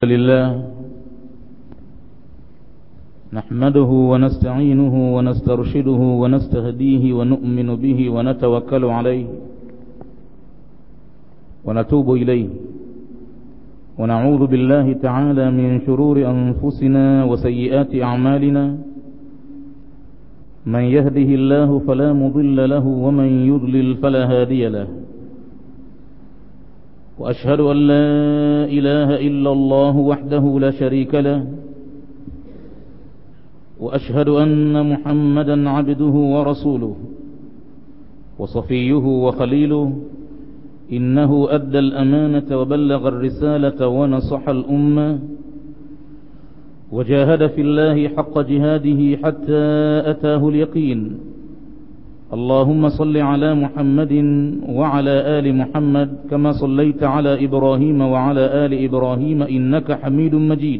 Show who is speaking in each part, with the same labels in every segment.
Speaker 1: لله نحمده ونستعينه ونسترشده ونستهديه ونؤمن به ونتوكل عليه ونتوب إليه ونعوذ بالله تعالى من شرور أنفسنا وسيئات أعمالنا من يهده الله فلا مضل له ومن يضلل فلا هادي له وأشهد أن لا إله إلا الله وحده لا شريك له وأشهد أن محمدا عبده ورسوله وصفيه وخليله إنه أدى الأمانة وبلغ الرسالة ونصح الأمة وجاهد في الله حق جهاده حتى أتاه اليقين اللهم صل على محمد وعلى آل محمد كما صليت على إبراهيم وعلى آل إبراهيم إنك حميد مجيد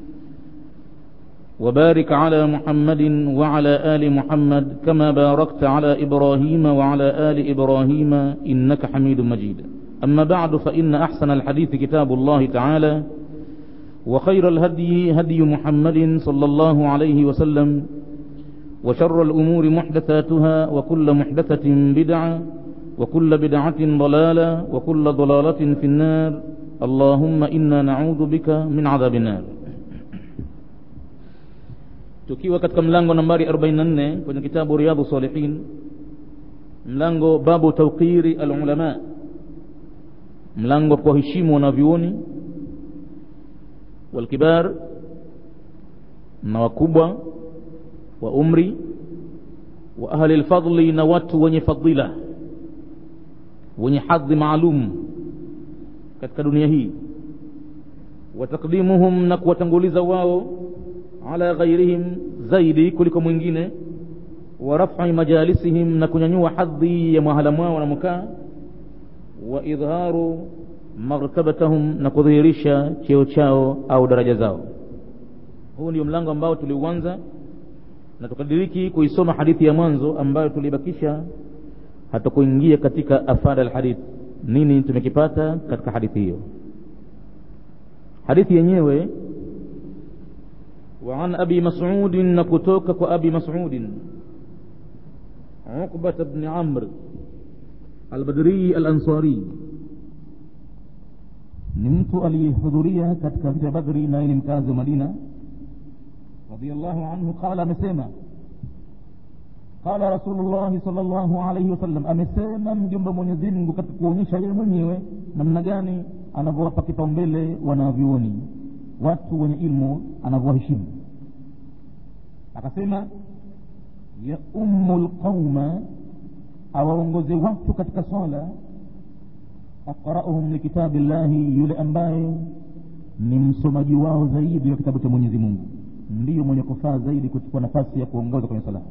Speaker 1: وبارك على محمد وعلى آل محمد كما باركت على إبراهيم وعلى آل إبراهيم إنك حميد مجيد أما بعد فإن أحسن الحديث كتاب الله تعالى وخير الهدي هدي محمد صلى الله عليه وسلم وشر الأمور محدثاتها وكل محدثة بدعة وكل بدعة ضلالة وكل ضلالة في النار اللهم إنا نعوذ بك من عذاب النار tukiwa katika mlango nambari 44 kwenye kitabu riyadhu salihin mlango babu tawqiri alulama mlango kwa heshima wanavyuoni walkibar na wakubwa wa umri wa ahli lfadli na watu wenye fadila wenye hadhi maalum katika dunia hii wa takdimuhum na kuwatanguliza wao ala ghairihim zaidi kuliko mwingine wa raf'i majalisihim na kunyanyua hadhi ya mahala mwao wanamokaa wa idharu martabatahum na kudhihirisha cheo chao au daraja zao huu ndio mlango ambao tuliuanza na tukadiriki kuisoma hadithi ya mwanzo ambayo tulibakisha hatukuingia katika afada alhadith nini tumekipata katika hadithi hiyo hadithi yenyewe وعن أبي مسعود نكتوك أبي مسعود عقبة بن عمرو البدري الأنصاري نمت aliyehudhuria katika vita Badri na ni mkazi wa Madina radiyallahu anhu qala amesema qala Rasulullah sallallahu alayhi wasallam amesema mjumbe Mwenyezi Mungu katika kuonyesha yeye mwenyewe namna gani anavyowapa kipaumbele wanavyuoni watu wenye ilmu anavyowaheshimu akasema ya ummu lqauma awaongoze watu katika swala aqrauhum likitabi llahi yule ambaye ni msomaji wao zaidi wa kitabu cha mwenyezi mungu ndiyo mwenye kufaa zaidi kuchukua nafasi ya kuongoza kwenye sala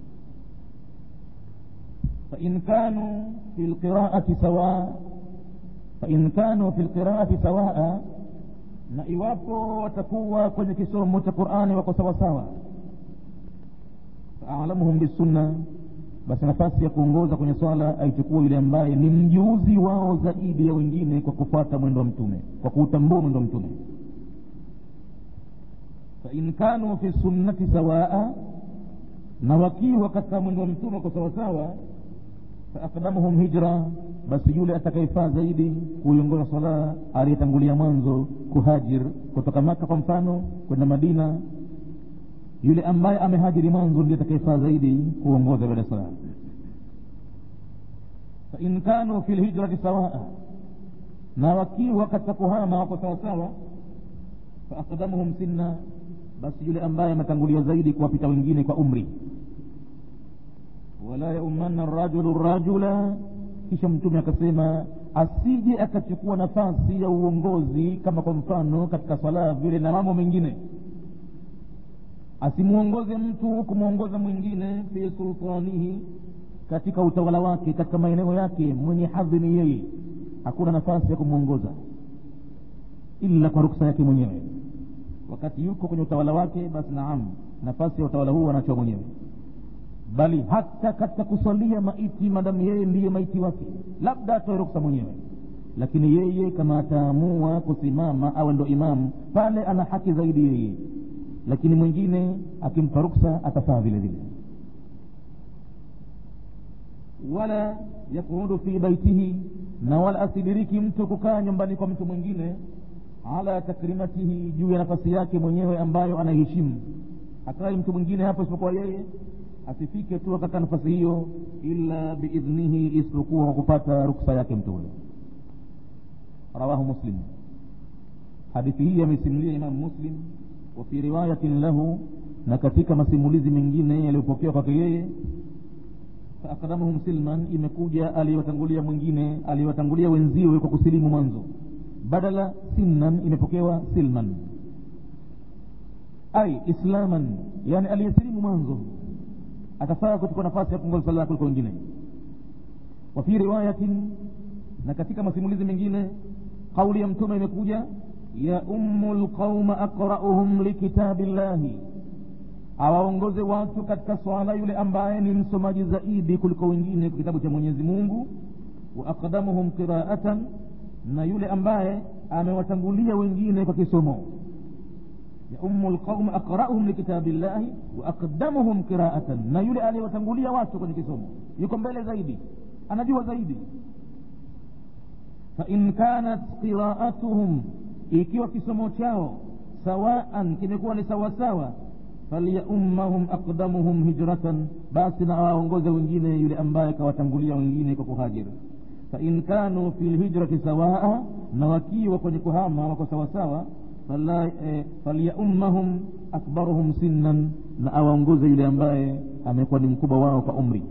Speaker 1: fain kanu fi lqiraati sawaa fain kanu fi lqiraati sawaa na iwapo watakuwa kwenye kisomo cha qurani wako sawasawa faalamuhum bisunna basi nafasi ya kuongoza kwenye swala aichukua yule ambaye ni mjuzi wao zaidi ya wengine kwa kufuata mwendo wa mtume kwa kuutambua mwendo wa mtume fain kanu fi sunnati sawaa na wakiwa katika mwendo wa mtume kwa sawasawa faakdamuhum hijra basi yule atakayefaa zaidi kuiongoza sala aliyetangulia mwanzo kuhajir kutoka maka kwa mfano kwenda madina yule ambaye amehajiri mwanzo ndiye atakayefaa zaidi kuongoza baada ya sala fain kanu fi lhijrati sawaa na wakiwa katika kuhama wako sawasawa faakdamuhum sinna basi yule ambaye ametangulia zaidi kuwapita wengine kwa umri wala yaumanna rajulu rajula kisha mtume akasema asije akachukua nafasi ya uongozi kama kwa mfano katika swala vile na mambo mengine asimwongoze mtu kumwongoza mwingine fi sultanihi katika utawala wake katika maeneo yake mwenye hadhi ni yeye hakuna nafasi ya kumwongoza ila kwa ruksa yake mwenyewe wakati yuko kwenye utawala wake basi naam nafasi ya utawala huu anachoa mwenyewe bali hata katika kusalia maiti madamu yeye ndiye maiti wake labda atoe ruksa mwenyewe lakini yeye kama ataamua kusimama awe ndo imamu pale ana haki zaidi yeye lakini mwingine akimpa ruksa atafaa vile vile wala yakuudu fi baitihi na wala asidiriki mtu kukaa nyumbani kwa mtu mwingine ala takrimatihi juu ya nafasi yake mwenyewe ambayo anaiheshimu akae mtu mwingine hapo isipokuwa yeye asifike tu akakaa nafasi hiyo illa biidhnihi isipokuwa kwa kupata ruksa yake mtu huyo rawahu muslim hadithi hii amesimulia imamu muslim wa fi riwayatin lahu na katika masimulizi mengine yaliyopokewa kwake yeye faakdamuhum silman imekuja aliyotangulia mwingine aliyotangulia wenziwe kwa kusilimu mwanzo badala sinnan imepokewa silman ai islaman yani aliyesilimu mwanzo atafaa kuchukua nafasi ya kuongoza sala kuliko wengine wa fi riwayatin na katika masimulizi mengine kauli ya mtume imekuja ya ummu lqauma aqrauhum likitabi llahi awaongoze watu katika swala yule ambaye ni msomaji zaidi kuliko wengine kwa kitabu cha mwenyezi mungu wa aqdamuhum qiraatan na yule ambaye amewatangulia wengine kwa kisomo ya ummu lqauma aqrauhum likitabi llahi wa aqdamuhum qiraatan na yule aliyewatangulia watu kwenye kisomo yuko mbele zaidi anajua zaidi fain kanat qiraatuhum ikiwa kisomo chao sawaan kimekuwa ni sawasawa falyaummahum aqdamuhum hijratan basi na awaongoze wengine yule ambaye kawatangulia wengine kwa kuhajiri fain kanu fi lhijrati sawaa na wakiwa kwenye kuhama wako sawasawa falyaummahum akbaruhum sinnan na awaongoze yule ambaye amekuwa ni mkubwa wao kwa umri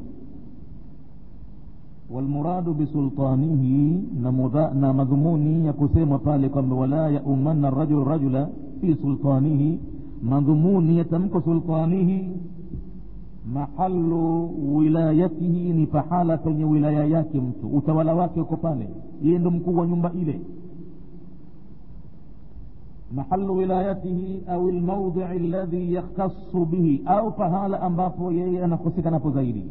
Speaker 1: walmuradu bisultanihi na madhumuni ya kusemwa pale kwamba wala yaumanna rajulu rajula fi sultanihi madhumuni ya tamko sultanihi mahalu wilayatihi ni pahala penye wilaya yake mtu utawala wake uko pale yeye ndo mkuu wa nyumba ile mahalu wilayatihi au lmaudhii alladhi yakhtasu bihi au pahala ambapo yeye anakosekanapo zaidi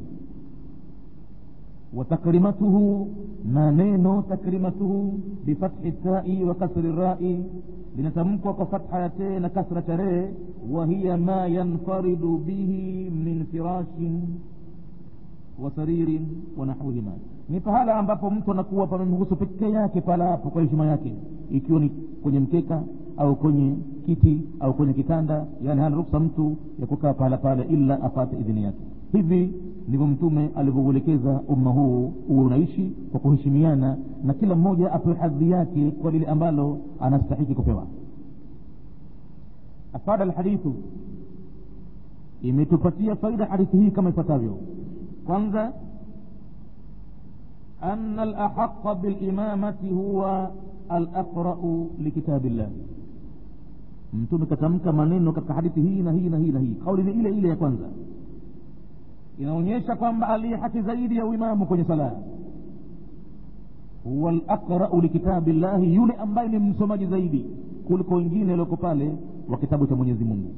Speaker 1: وتكريمته ما نينو تكريمته بفتح التاء وكسر الراء لنتمكوا كفتح يتين كسرة ري وهي ما ينفرد به من فراش وسرير ونحوهما ni pahala ambapo mtu anakuwa pamemhusu peke yake pala hapo kwa heshima yake ikiwa ni kwenye mkeka au kwenye kiti au kwenye kitanda yani hana ruksa mtu ya kukaa pahala pale ila apate idhini yake hivi ndivyo mtume alivyouelekeza umma huu huwe unaishi kwa kuheshimiana na kila mmoja apewe hadhi yake kwa lile ambalo anastahiki kupewa afada alhadithu imetupatia faida hadithi hii kama ifuatavyo kwanza أن الأحق بالإمامة هو الأقرأ لكتاب الله mtume katamka maneno katika hadithi hii na hii na hii na hii kauli ni ile ile ya kwanza inaonyesha kwamba aliye haki zaidi ya uimamu kwenye sala huwa laqrau likitabi llahi yule ambaye ni msomaji zaidi kuliko wengine walioko pale wa kitabu cha mwenyezi mungu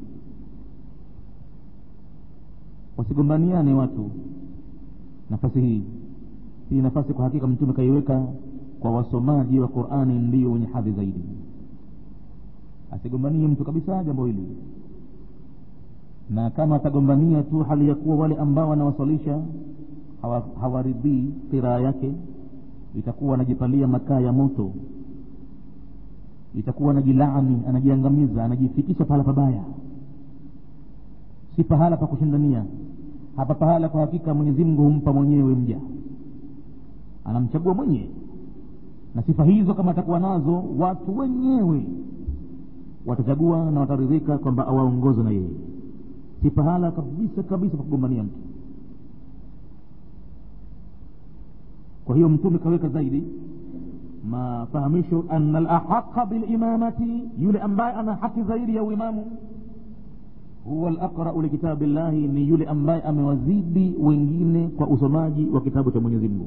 Speaker 1: wasigombaniane watu nafasi hii hii nafasi kwa hakika mtume kaiweka kwa wasomaji wa qurani ndio wenye hadhi zaidi asigombanie mtu kabisa jambo hili na kama atagombania tu hali ya kuwa wale ambao wanawaswalisha hawaridhii qiraa yake itakuwa anajipalia makaa ya moto itakuwa anajilaani anajiangamiza anajifikisha pahala pabaya si pahala pa kushindania hapa pahala kwa hakika mwenyezi mungu humpa mwenyewe mja anamchagua mwenyewe na sifa hizo kama atakuwa nazo watu wenyewe watachagua na wataridhika kwamba awaongoze na yeye si pahala kabisa kabisa pa kugombania mtu kwa hiyo mtume kaweka zaidi mafahamisho ana lahaqa bilimamati yule ambaye ana haki zaidi ya uimamu huwa laqrau likitabi llahi ni yule ambaye amewazidi wengine kwa usomaji wa kitabu cha mwenyezi mungu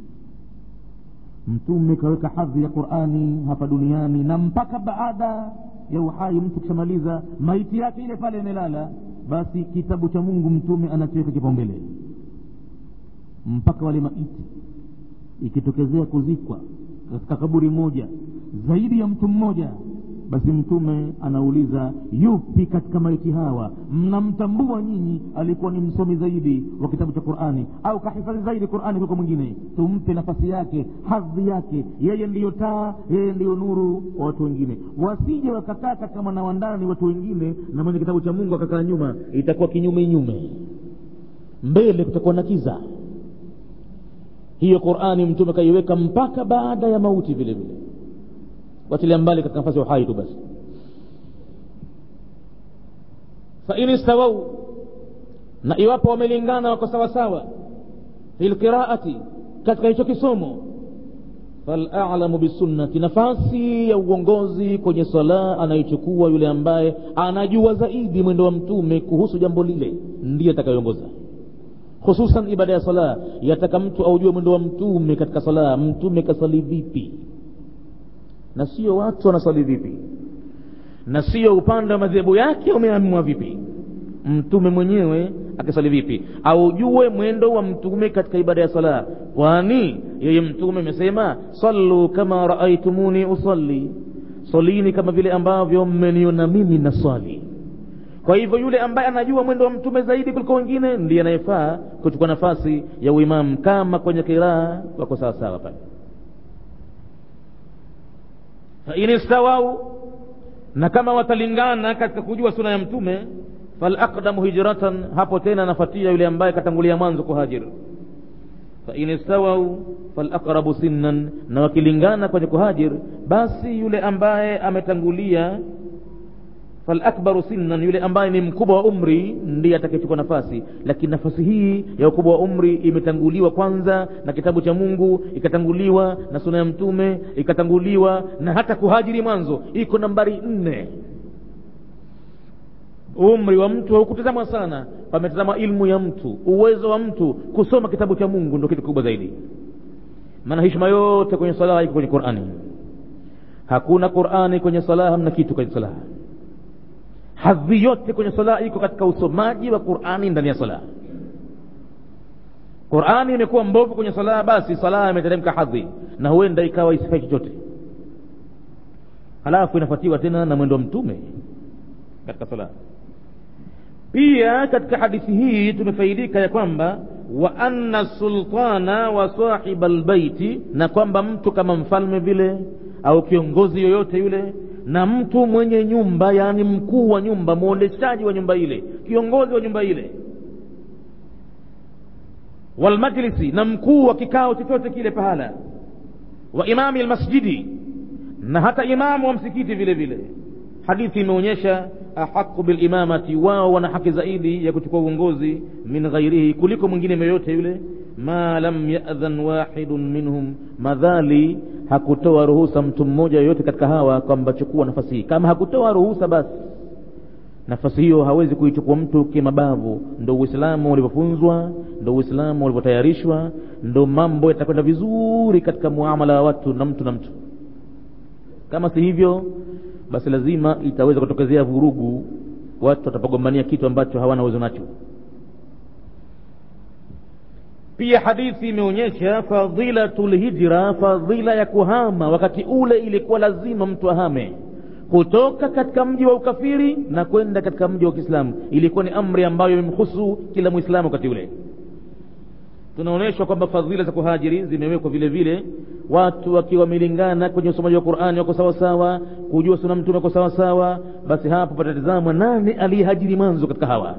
Speaker 1: mtume kaweka hadhi ya qurani hapa duniani na mpaka baada ya uhai mtu kishamaliza maiti yake ile pale imelala basi kitabu cha mungu mtume anakiweka kipaumbele mpaka wale maiti ikitokezea kuzikwa
Speaker 2: katika kaburi moja zaidi ya mtu mmoja basi mtume anauliza yupi katika maiti hawa mnamtambua nyinyi alikuwa ni msomi zaidi wa kitabu cha qurani au kahifadhi zaidi qurani kuliko mwingine tumpe nafasi yake hadhi yake yeye ndiyo taa yeye ndiyo nuru wa watu wengine wasije wakakaa katika mwanawandani watu wengine na mwenye kitabu cha mungu akakaa nyuma itakuwa kinyume nyume mbele kutakuwa na kiza hiyo qurani mtume kaiweka mpaka baada ya mauti vile vile watilia mbali katika nafasi ya uhai tu basi fain istawau na iwapo wamelingana wako sawasawa fi lqiraati katika hicho kisomo falalamu bisunnati nafasi ya uongozi kwenye sala anaichukua yule ambaye anajua zaidi mwendo wa mtume kuhusu jambo lile ndiye atakayeongoza hususan ibada ya sala yataka mtu aujue mwendo wa mtume katika sala mtume kasali vipi na sio watu wanasali vipi na sio upande wa madhehebu yake umeamua vipi mtume mwenyewe akisali vipi aujue mwendo wa mtume katika ibada ya sala kwani yeye mtume amesema sallu kama raaitumuni usalli salini kama vile ambavyo mmeniona mimi na swali kwa hivyo yule ambaye anajua mwendo wa mtume zaidi kuliko wengine ndiye anayefaa kuchukua nafasi ya uimamu kama kwenye kiraa wako sawasawa pale fain istawau na kama watalingana katika kujua suna ya mtume falaqdamu hijratan hapo tena anafatia yule ambaye katangulia mwanzo kuhajir fain istawau falaqrabu sinnan na wakilingana kwenye kuhajir basi yule ambaye ametangulia falakbaru sinnan yule ambaye ni mkubwa wa umri ndiye atakayechukua nafasi lakini nafasi hii ya ukubwa wa umri imetanguliwa kwanza na kitabu cha mungu ikatanguliwa na suna ya mtume ikatanguliwa na hata kuhajiri mwanzo iko nambari nne umri wa mtu haukutazamwa sana pametazama ilmu ya mtu uwezo wa mtu kusoma kitabu cha mungu ndo kitu kikubwa zaidi maana hishma yote kwenye sala iko kwenye qurani hakuna qurani kwenye sala hamna kitu kwenye sala hadhi yote kwenye sala iko katika usomaji wa qurani ndani ya sala qurani imekuwa mbovu kwenye sala basi sala imeteremka hadhi na huenda ikawa isifai chochote halafu inafuatiwa tena na mwendo wa mtume katika sala pia katika hadithi hii tumefaidika ya kwamba wa anna sultana wa sahiba lbaiti na kwamba mtu kama mfalme vile au kiongozi yoyote yule na mtu mwenye nyumba yaani mkuu wa nyumba mwondeshaji wa nyumba ile kiongozi wa nyumba ile walmajlisi na mkuu wa kikao chochote kile pahala wa imami lmasjidi na hata imamu wa msikiti vile vile hadithi imeonyesha ahaqu bilimamati wao wana haki zaidi ya kuchukua uongozi min ghairihi kuliko mwingine yoyote yule ma lam yadhan wahidun minhum madhali hakutoa ruhusa mtu mmoja yoyote katika hawa kwamba chukua nafasi hii kama hakutoa ruhusa basi nafasi hiyo hawezi kuichukua mtu kimabavu ndo uislamu ulivyofunzwa ndo uislamu ulivyotayarishwa ndo mambo yatakwenda vizuri katika muamala wa watu na mtu na mtu kama si hivyo basi lazima itaweza kutokezea vurugu watu watapogombania kitu ambacho hawana uwezo nacho pia hadithi imeonyesha fadhilatu lhijra fadhila ya kuhama wakati ule ilikuwa lazima mtu ahame kutoka katika mji wa ukafiri na kwenda katika mji wa kiislamu ilikuwa ni amri ambayo imemhusu kila mwislamu wakati ule tunaonyeshwa kwamba fadhila za kuhajiri zimewekwa vile vile watu wakiwa wamelingana kwenye usomaji wa qurani wako sawasawa kujua suna mtume wako sawasawa basi hapo patatizamwa nani aliyehajiri mwanzo katika hawa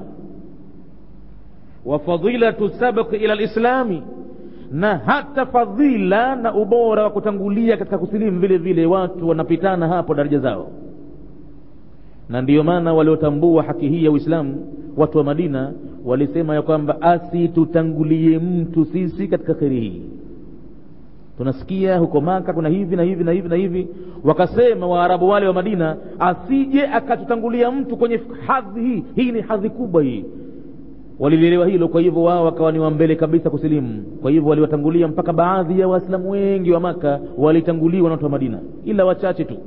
Speaker 2: wa fadilatu sabqi ila lislami na hata fadhila na ubora wa kutangulia katika kusilimu vile vile watu wanapitana hapo daraja zao na ndiyo maana waliotambua haki hii ya uislamu watu wa madina walisema ya kwamba asitutangulie mtu sisi katika kheri hii tunasikia huko maka kuna hivi na hivi na hivi na hivi wakasema waarabu wale wa madina asije akatutangulia mtu kwenye hadhi hii hii ni hadhi kubwa hii walilielewa hilo kwa hivyo wao wakawa ni wambele kabisa kusilimu kwa hivyo waliwatangulia mpaka baadhi ya waislamu wengi wa maka walitanguliwa na watu wa madina ila wachache tu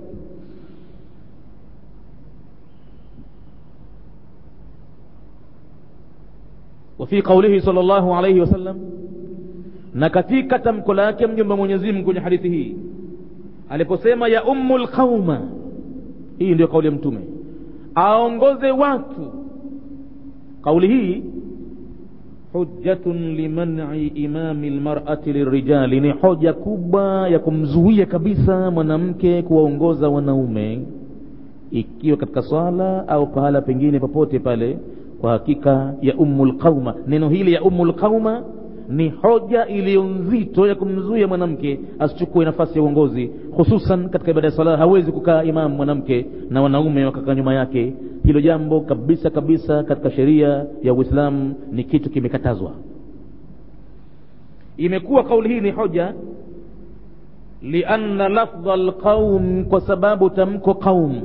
Speaker 2: وفي قوله صلى الله عليه وسلم na katika tamko lake mjomba mwenyezi mungu kwenye hadithi hii aliposema ya ummu lqauma hii ndio kauli ya mtume aongoze watu kauli hii hujjatun liman'i imami lmar'ati lirijali ni hoja kubwa ya kumzuia kabisa mwanamke kuwaongoza wanaume ikiwa katika swala au pahala pengine popote pale kwa hakika ya ummu lqauma neno hili ya ummu lqauma ni hoja iliyo nzito ya kumzuia mwanamke asichukue nafasi ya uongozi hususan katika ibada ya sala hawezi kukaa imamu mwanamke na wanaume wakakaa nyuma yake hilo jambo kabisa kabisa katika sheria ya uislamu ni kitu kimekatazwa imekuwa kauli hii ni hoja lianna lafdha lqaum kwa sababu tamko qaum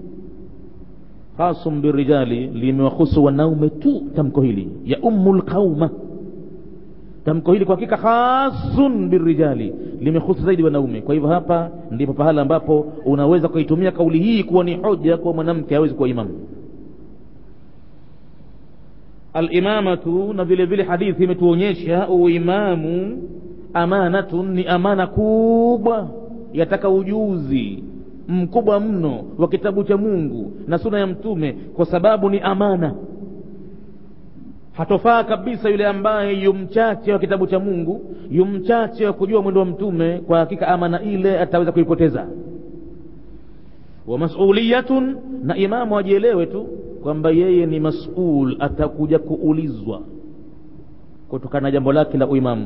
Speaker 2: khasum birijali limewahusu wanaume tu tamko hili ya ummu lqauma tamko hili kwa hakika khasun birijali limehusu zaidi wanaume kwa hivyo hapa ndipo pahala ambapo unaweza kuitumia kauli hii kuwa ni hoja kwa mwanamke hawezi kuwa imamu alimamatu na vile vile hadithi imetuonyesha uimamu amanatun ni amana kubwa yataka ujuzi mkubwa mno wa kitabu cha mungu na suna ya mtume kwa sababu ni amana hatofaa kabisa yule ambaye yumchache wa kitabu cha mungu yumchache wa kujua mwendo wa mtume kwa hakika amana ile ataweza kuipoteza wa masuliyatun na imamu ajielewe tu kwamba yeye ni masul atakuja kuulizwa kutokana na jambo lake la uimamu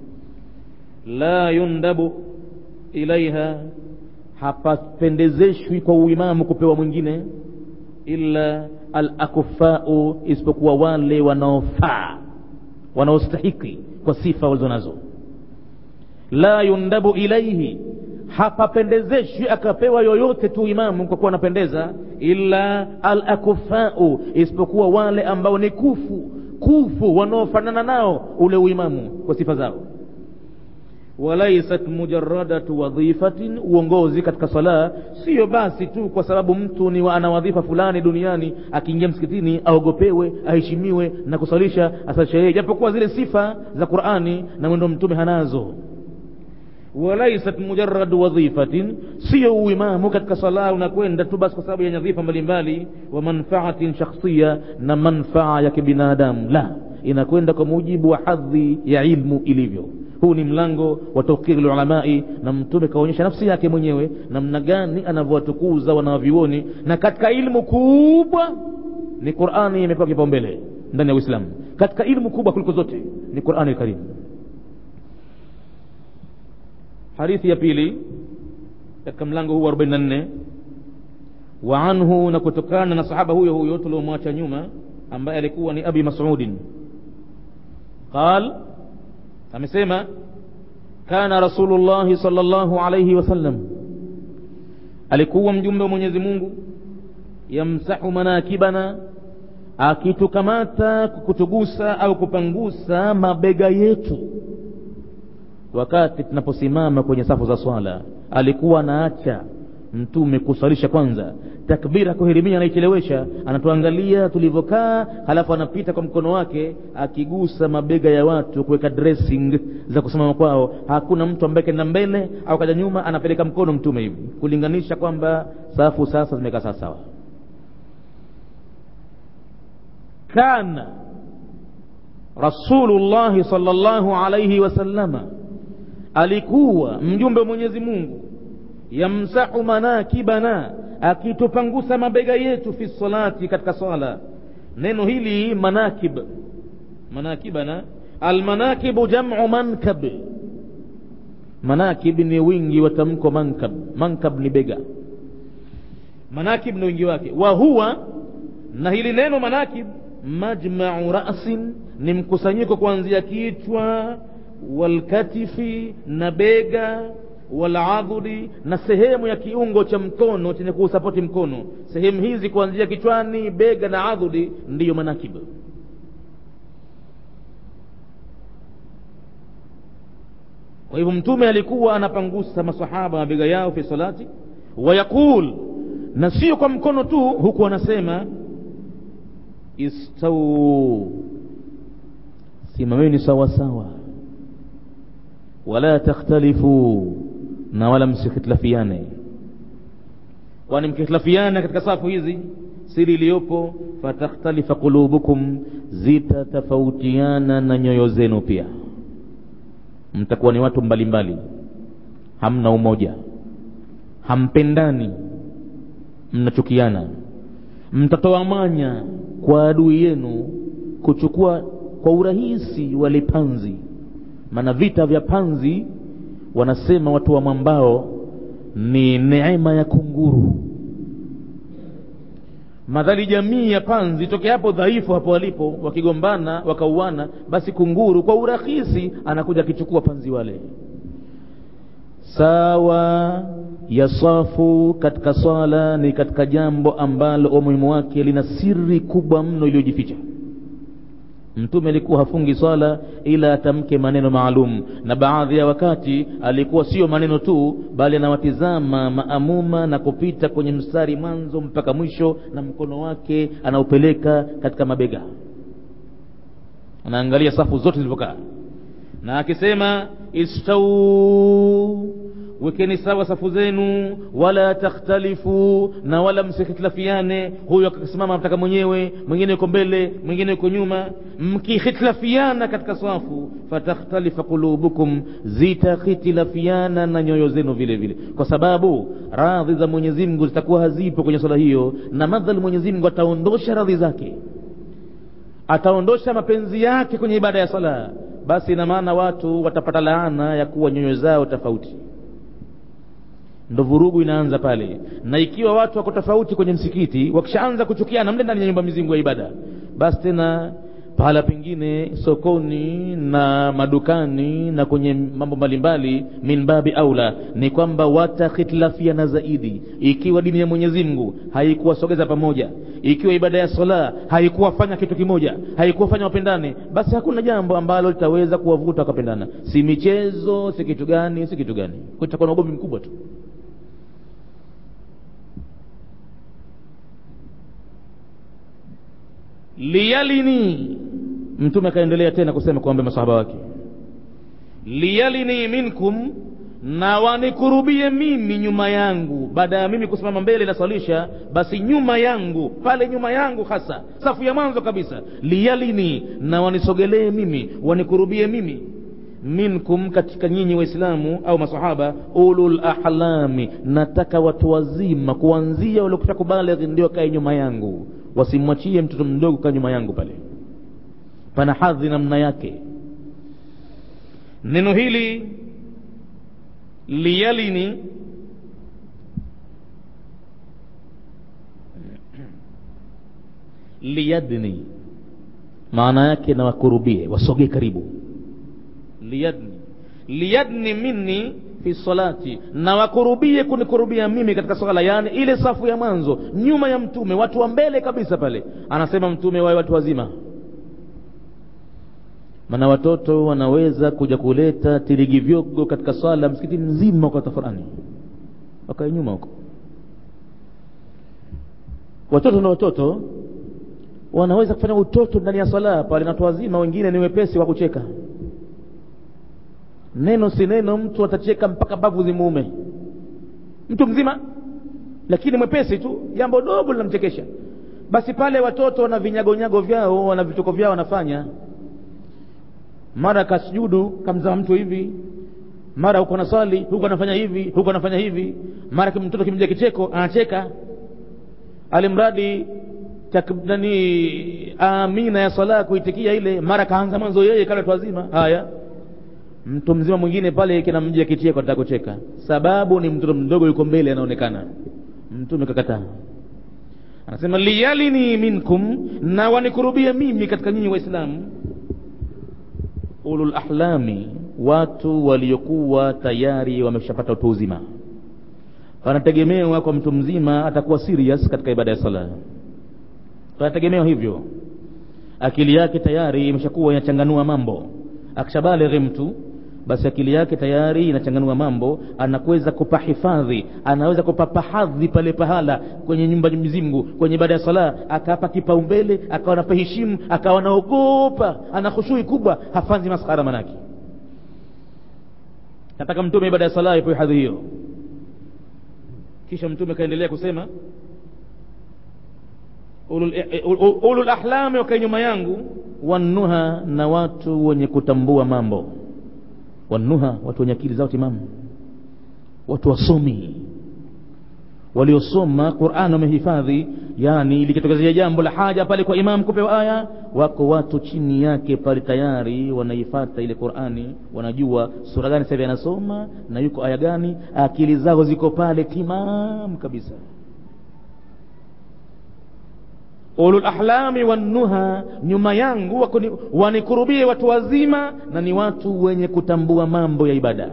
Speaker 2: la yundabu ilaiha hapapendezeshwi kwa uimamu kupewa mwingine illa alakufau isipokuwa wale wanaofaa wanaostahiki kwa sifa walizo nazo la yundabu ilaihi hapapendezeshwi akapewa yoyote tu imamu kwa kuwa anapendeza illa alakufau isipokuwa wale ambao ni kufu kufu wanaofanana nao ule uimamu kwa sifa zao walaisat mujaradatu wadhifatin uongozi katika sala siyo basi tu kwa sababu mtu ni wa ana wadhifa fulani duniani akiingia msikitini aogopewe aheshimiwe na kusalisha asalisha yeye japokuwa zile sifa za qurani na mwendo mtume hanazo walaisat mujaradu wadhifatin siyo uimamu katika sala unakwenda tu basi kwa sababu ya nyadhifa mbalimbali wa manfaatin shakhsia na manfaa ya kibinadamu la inakwenda kwa mujibu wa hadhi ya ilmu ilivyo huu ni mlango wa tawqiri lulamai na mtume kaonyesha nafsi yake mwenyewe namna gani anavyowatukuza wanawavyuoni na katika ilmu kubwa ni qurani imepewa kipaumbele ndani ya uislamu katika ilmu kubwa kuliko zote ni qurani lkarim hadithi ya pili katika mlango huu wa 44 wa anhu na kutokana na sahaba huyo huyo tuliomwacha nyuma ambaye alikuwa ni abi masudin qal amesema kana rasulullahi salllahu alaihi wasallam alikuwa mjumbe wa mwenyezi mungu yamsahu manakibana akitukamata kutugusa au kupangusa mabega yetu wakati tunaposimama kwenye safu za swala alikuwa anaacha mtume kusalisha kwanza takbira kuhirimia anaichelewesha anatuangalia tulivyokaa halafu anapita kwa mkono wake akigusa mabega ya watu kuweka dressing za kusimama kwao hakuna mtu ambaye kenda mbele au kaja nyuma anapeleka mkono mtume hivi kulinganisha kwamba safu sasa zimekaa sawasawa kana rasulullahi salllahu alaihi wasallama alikuwa mjumbe wa mwenyezi mungu yamsahu manakibana akitupangusa mabega yetu fi salati katika swala neno hili manakib manakibana almanakibu jamu mankab manakib ni wingi wa tamko mankab mankab ni bega manakib ni wingi wake wa huwa na hili neno manakib majmau rasin ni mkusanyiko kuanzia kichwa walkatifi na bega waladhuri na sehemu ya kiungo cha mkono chenye kuusapoti mkono sehemu hizi kuanzia kichwani bega na adhuri ndiyo manakib kwa hivyo mtume alikuwa anapangusa masahaba mabega yao fi salati wayaqul na sio kwa mkono tu huku anasema istau simameni sawasawa wala takhtalifu na wala msikhitilafiane kwani mkihitilafiana katika safu hizi siri iliyopo fatakhtalifa qulubukum zitatofautiana na nyoyo zenu pia mtakuwa ni watu mbalimbali mbali. hamna umoja hampendani mnachukiana mtatoa manya kwa adui yenu kuchukua kwa urahisi wale panzi maana vita vya panzi wanasema watu wa mwambao ni neema ya kunguru madhali jamii ya panzi toke hapo dhaifu hapo walipo wakigombana wakauana basi kunguru kwa urahisi anakuja akichukua panzi wale sawa ya safu katika swala ni katika jambo ambalo umuhimu wake lina siri kubwa mno iliyojificha mtume alikuwa hafungi swala ila atamke maneno maalum na baadhi ya wakati alikuwa sio maneno tu bali anawatizama maamuma na kupita kwenye mstari mwanzo mpaka mwisho na mkono wake anaupeleka katika mabega anaangalia safu zote zilivyokaa na akisema istau wekeni sawa safu zenu wala takhtalifu na wala msikhitilafiane huyu akasimama mtaka mwenyewe mwingine yuko mbele mwingine yuko nyuma mkikhitilafiana katika safu fatakhtalifa qulubukum zitakhitilafiana na nyoyo zenu vile vile kwa sababu radhi za mwenyezi mungu zitakuwa hazipo kwenye swala hiyo na madhali mwenyezi mungu ataondosha radhi zake ataondosha mapenzi yake kwenye ibada ya sala basi ina maana watu watapata laana ya kuwa nyoyo zao tofauti ndo vurugu inaanza pale na ikiwa watu wako tofauti kwenye msikiti wakishaanza kuchukiana mle ndani ya nyumba mizingu ya ibada basi tena pahala pengine sokoni na madukani na kwenye mambo mbalimbali min babi aula ni kwamba watakhitilafiana zaidi ikiwa dini ya mwenyezi mungu haikuwasogeza pamoja ikiwa ibada ya sala haikuwafanya kitu kimoja haikuwafanya wapendane basi hakuna jambo ambalo litaweza kuwavuta wakapendana si michezo si kitu gani si kitu gani kutakuwa na ugomvi mkubwa tu liyalini mtume akaendelea tena kusema kuambia masahaba wake liyalini minkum na wanikurubie mimi nyuma yangu baada ya mimi kusimama mbele naswalisha basi nyuma yangu pale nyuma yangu hasa safu ya mwanzo kabisa liyalini na wanisogelee mimi wanikurubie mimi minkum katika nyinyi waislamu au masahaba ulul ahlami nataka watu wazima kuanzia waliokusha kubalighi ndio kae nyuma yangu wasimwachie mtoto mdogo kaa nyuma yangu pale pana hadhi namna yake neno hili liyalini liyadni maana yake na wakurubie wasogee karibu liyadni liyadni minni fi salati na wakurubie kunikurubia mimi katika swala yani ile safu ya mwanzo nyuma ya mtume watu wa mbele kabisa pale anasema mtume wawe watu wazima maana watoto wanaweza kuja kuleta tirigivyogo katika swala msikiti mzima kwa tafarani wakae nyuma huko watoto na watoto wanaweza kufanya utoto ndani ya swala pale na watu wazima wengine ni wepesi wa kucheka neno si neno mtu atacheka mpaka mbavu zimuume mtu mzima lakini mwepesi tu jambo dogo linamchekesha basi pale watoto wana vinyagonyago vyao wana vituko vyao wanafanya mara kasujudu kamzama mtu hivi mara huko anaswali huko anafanya hivi huko anafanya hivi mara mtoto kimjia kicheko anacheka alimradi nani amina ya swala kuitikia ile mara kaanza mwanzo yeye kale watu wazima haya mtu mzima mwingine pale kinamjia kicheko ataka kucheka sababu ni mtoto mdogo yuko mbele anaonekana mtume kakataa anasema liyalini minkum na wanikurubie mimi katika nyinyi waislamu ulul ahlami watu waliokuwa tayari wameshapata utu uzima wanategemewa kwa mtu mzima atakuwa serious katika ibada ya sala wanategemewa hivyo akili yake tayari imeshakuwa inachanganua mambo akishabalighi mtu basi akili yake tayari inachanganua mambo anakuweza kupa hifadhi anaweza kupapa hadhi pale pahala kwenye nyumba mzingu kwenye ibada ya sala akapa kipaumbele akawa napaheshimu akawa naogopa ana khushui kubwa hafanzi maskhara manake nataka mtume ibada ya sala ipo hadhi hiyo kisha mtume kaendelea kusema ulul, ulul, ulul ahlami wakae nyuma yangu wanuha na watu wenye kutambua mambo wanuha watu wenye akili zao timamu watu wasomi waliosoma Qur'an wamehifadhi yani likitokezea jambo la haja pale kwa imam kupewa aya wako watu chini yake pale tayari wanaifata ile Qur'ani wanajua sura gani sasa anasoma na yuko aya gani akili zao ziko pale timam kabisa ulul ahlami wannuha nyuma yangu wanikurubie watu wazima na ni watu wenye kutambua mambo ya ibada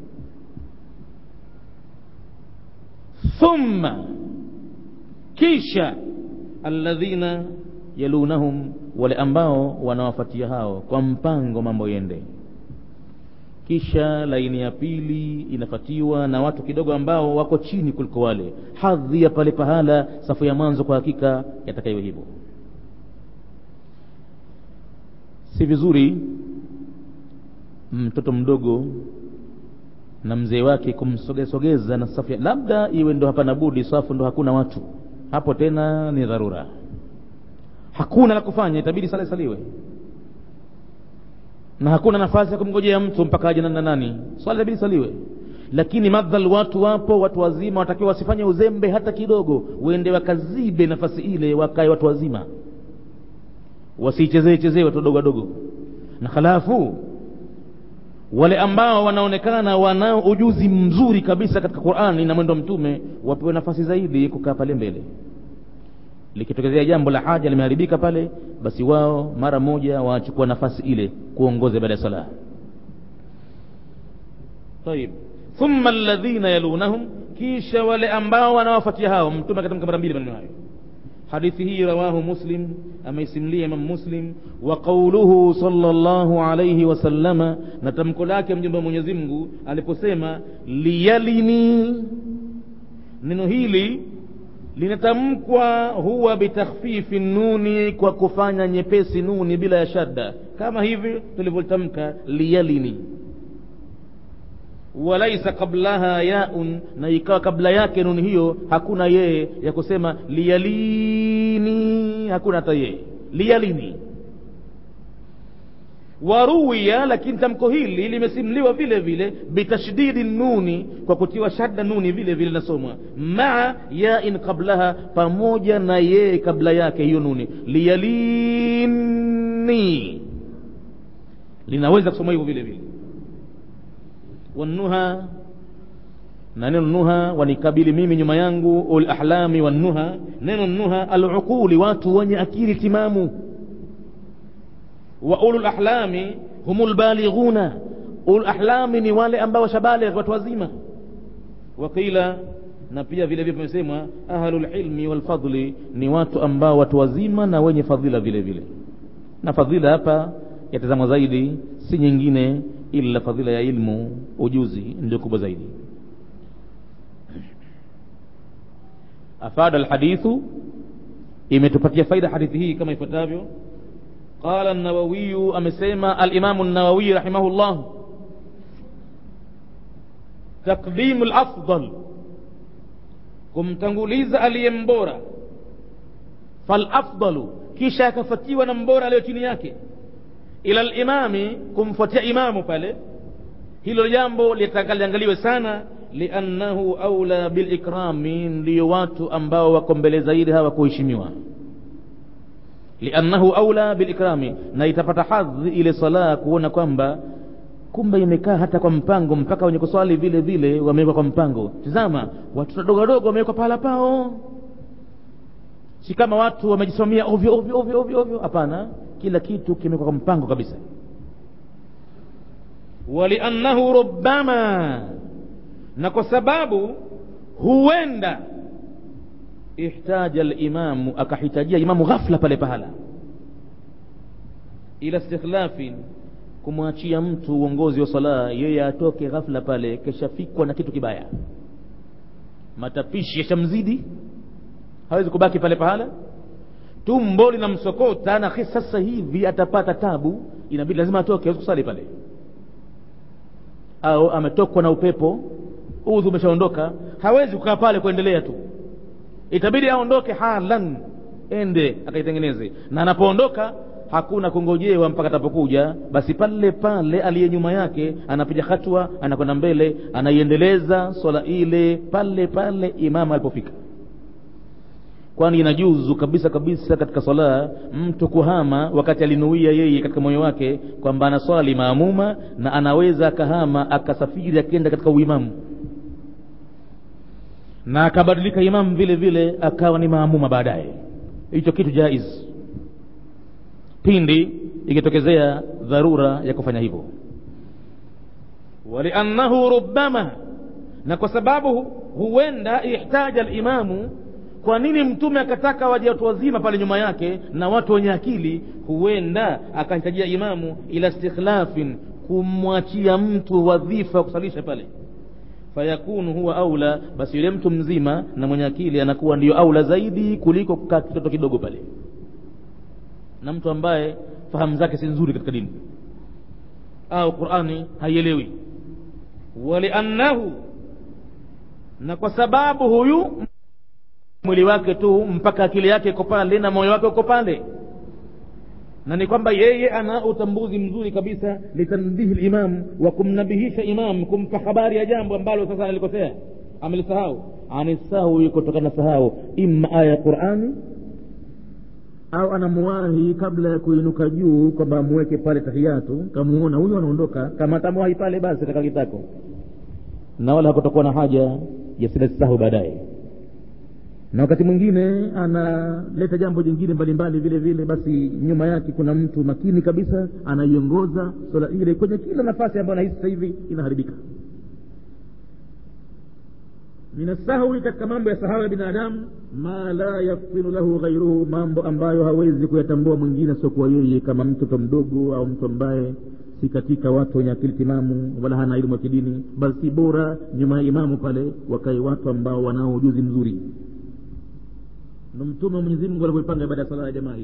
Speaker 2: thumma kisha alladhina yalunahum wale ambao wanawafuatia hao kwa mpango mambo yende kisha laini ya pili inafatiwa na watu kidogo ambao wako chini kuliko wale hadhi ya pale pahala safu ya mwanzo kwa hakika yatakayo hivyo si vizuri mtoto mdogo na mzee wake kumsogesogeza na safu labda iwe ndo hapana budi safu ndo hakuna watu hapo tena ni dharura hakuna la kufanya itabidi sala saliwe na hakuna nafasi ya kumngojea mtu mpaka aje na nani swala itabidi saliwe lakini madhal watu wapo watu wazima watakiwa wasifanye uzembe hata kidogo wende wakazibe nafasi ile wakae watu wazima wasiichezee chezee watu wadogo wadogo na halafu wale ambao wanaonekana wanao ujuzi mzuri kabisa katika Qur'ani na mwendo mtume wapewe nafasi zaidi kukaa pale mbele likitokezea jambo la haja limeharibika pale basi wao mara moja wachukua nafasi ile kuongoza baada ya sala طيب ثم الذين يلونهم kisha wale ambao wanawafuatia hao mtume katika mara mbili maneno hayo hadithi hii rawahu muslim ameisimlia imam muslim wa qauluhu sallallahu alayhi wasallama na tamko lake mjumbe wa mwenyezi mungu aliposema liyalini neno hili linatamkwa huwa bitakhfifi nuni kwa kufanya nyepesi nuni bila ya shadda kama hivi tulivyotamka liyalini walaisa qablaha yaun na ikawa kabla yake nuni hiyo hakuna yeye ya kusema liyalini hakuna hata yeye liyalini waruwiya lakini tamko hili limesimliwa vile vile bitashdidi nuni kwa kutiwa shadda nuni vile vile nasomwa maa yain qablaha pamoja na yeye kabla yake hiyo nuni liyalini linaweza kusoma hivyo vile vile wanuha na neno nuha wanikabili mimi nyuma yangu ul ahlami wannuha neno nuha aluquli watu wenye akili timamu wa ulul ahlami humul balighuna ulul ahlami ni wale ambao shabaligh watu wazima waqila na pia vile vile pamesemwa ahlul ilmi wal fadli ni watu ambao watu wazima na wenye fadhila vile vile na fadhila hapa yatazamwa zaidi si nyingine ila fadhila ya ilmu ujuzi ndio kubwa zaidi afada alhadithu imetupatia faida hadithi hii kama ifuatavyo qala an-nawawi amesema al-imam an-nawawi rahimahullah taqdim al-afdal kumtanguliza aliyembora falafdalu kisha akafuatiwa na mbora aliyo chini yake ila limami kumfuatia imamu pale hilo jambo litakaliangaliwe sana liannahu aula bilikrami ndiyo watu ambao wako mbele zaidi hawa kuheshimiwa liannahu aula bilikrami na itapata hadhi ile sala kuona kwamba kumbe imekaa hata kwa mpango mpaka wenye kuswali vile vile wamewekwa kwa mpango tizama watoto wadogo wadogo wamewekwa pahala pao si kama watu wamejisimamia ovyo ovyo ovyo ovyo ovyo hapana kila kitu kimewekwa kwa mpango kabisa waliannahu rubbama na kwa sababu huenda ihtaja limamu akahitajia imamu ghafla pale pahala ila istikhlafin kumwachia mtu uongozi wa sala yeye atoke ghafla pale keshafikwa na kitu kibaya matapishi yashamzidi hawezi kubaki pale pahala tumbo linamsokota na sasa hivi atapata tabu inabidi lazima atoke hawezi kusali pale au ametokwa na upepo udhu umeshaondoka hawezi kukaa pale kuendelea tu itabidi aondoke halan ende akaitengeneze na anapoondoka hakuna kungojewa mpaka atapokuja basi pale pale aliye nyuma yake anapiga hatua anakwenda mbele anaiendeleza swala ile pale pale imamu alipofika kwani inajuzu kabisa kabisa katika swala mtu kuhama wakati alinuia yeye katika moyo wake kwamba anaswali maamuma na anaweza akahama akasafiri akienda katika uimamu na akabadilika imamu vile vile akawa ni maamuma baadaye hicho kitu jaiz pindi ikitokezea dharura ya kufanya hivyo waliannahu rubama na kwa sababu huenda ihtaja limamu kwa nini mtume akataka waje watu wazima pale nyuma yake na watu wenye akili huenda akahitajia imamu ila istikhlafin kumwachia mtu wadhifa wa kusalisha pale fayakunu huwa aula basi yule mtu mzima na mwenye akili anakuwa ndiyo aula zaidi kuliko kukaa kitoto kidogo pale na mtu ambaye fahamu zake si nzuri katika dini au qurani haielewi waliannahu na kwa sababu huyu mwili wake tu mpaka akili yake iko pale na moyo wake uko pale na ni kwamba yeye ana utambuzi mzuri kabisa litanbihi limam wa kumnabihisha imam kumpa habari ya jambo ambalo sasa analikosea amelisahau anisahwi kutokana na sahau imma aya ya qurani au anamuwahi kabla ya kuinuka juu kwamba amweke pale tahiyatu kamuona huyu anaondoka kama atamuwahi pale basi katika kitako na wala hakutokuwa na haja ya silasisahu baadaye na wakati mwingine analeta jambo jingine mbalimbali vile vile basi nyuma yake kuna mtu makini kabisa anaiongoza swala ile kwenye kila nafasi ambayo anahisi sasa hivi inaharibika minasahwi katika mambo ya sahau ya binadamu ma la yaftinu lahu ghairuhu mambo ambayo hawezi kuyatambua mwingine siokuwa yeye kama mtoto mdogo au mtu ambaye si katika watu wenye akili timamu wala hana elimu ya kidini basi bora nyuma ya imamu pale wakae watu ambao wanao ujuzi mzuri ndo mtume wa mwenyezi mungu alivyoipanga ibada ya sala ya jamaa hiyo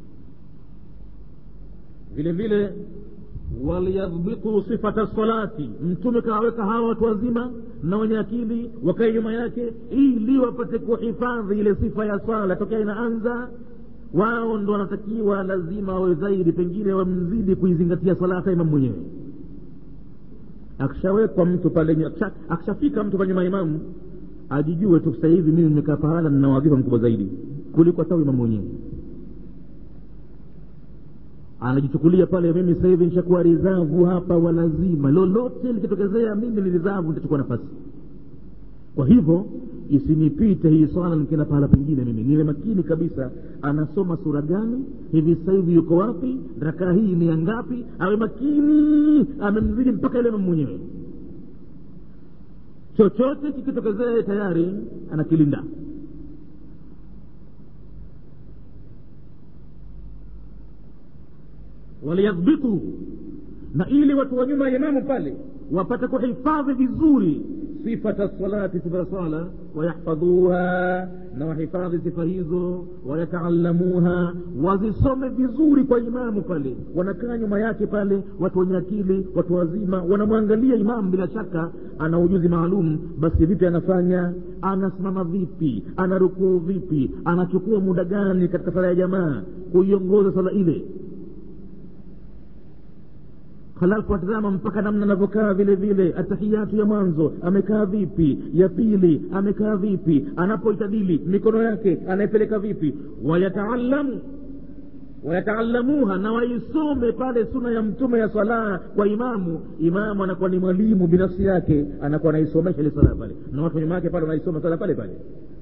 Speaker 2: vile vile waliyadhbitu sifata salati mtume kawaweka hawa watu wazima na wenye akili wakae nyuma yake ili wapate kuhifadhi ile sifa ya swala tokea inaanza wao ndo wanatakiwa lazima wawe zaidi pengine wamzidi kuizingatia swala hata imamu mwenyewe akishawekwa mtu pale akishafika mtu pale nyuma imamu ajijue tu sasa hivi mimi nimekaa pahala nina wadhifa mkubwa zaidi kuliko hata imamu mwenyewe anajichukulia pale mimi sasa hivi nishakuwa rizavu hapa walazima lolote likitokezea mimi ni rizavu nitachukua nafasi kwa hivyo isinipite hii swala nikienda pahala pengine mimi niwe makini kabisa anasoma sura gani hivi sasa hivi yuko wapi rakaa hii ni ya ngapi awe makini amemzidi mpaka ile mwenyewe chochote kikitokezea tayari anakilinda waliyadhbitu na ili watu wa nyuma ya imamu pale wapate kuhifadhi vizuri sifata salati sifa ya sala wayahfadhuha na wahifadhi sifa hizo wayataalamuha wazisome vizuri kwa imamu pale wanakaa nyuma yake pale watu wenye akili watu wazima wanamwangalia imamu bila shaka ana ujuzi maalum basi vipi anafanya anasimama vipi anarukuu vipi anachukua muda gani katika sala ya jamaa kuiongoza sala ile halafu atazama mpaka namna anavyokaa vile vile atahiyatu ya mwanzo amekaa vipi ya pili amekaa vipi anapoitadili mikono yake anaipeleka vipi wayataalamu wayataalamuha na waisome pale suna ya mtume ya swala kwa imamu imamu anakuwa ni mwalimu binafsi yake anakuwa anaisomesha ile sala pale na watu nyuma yake pale wanaisoma sala pale pale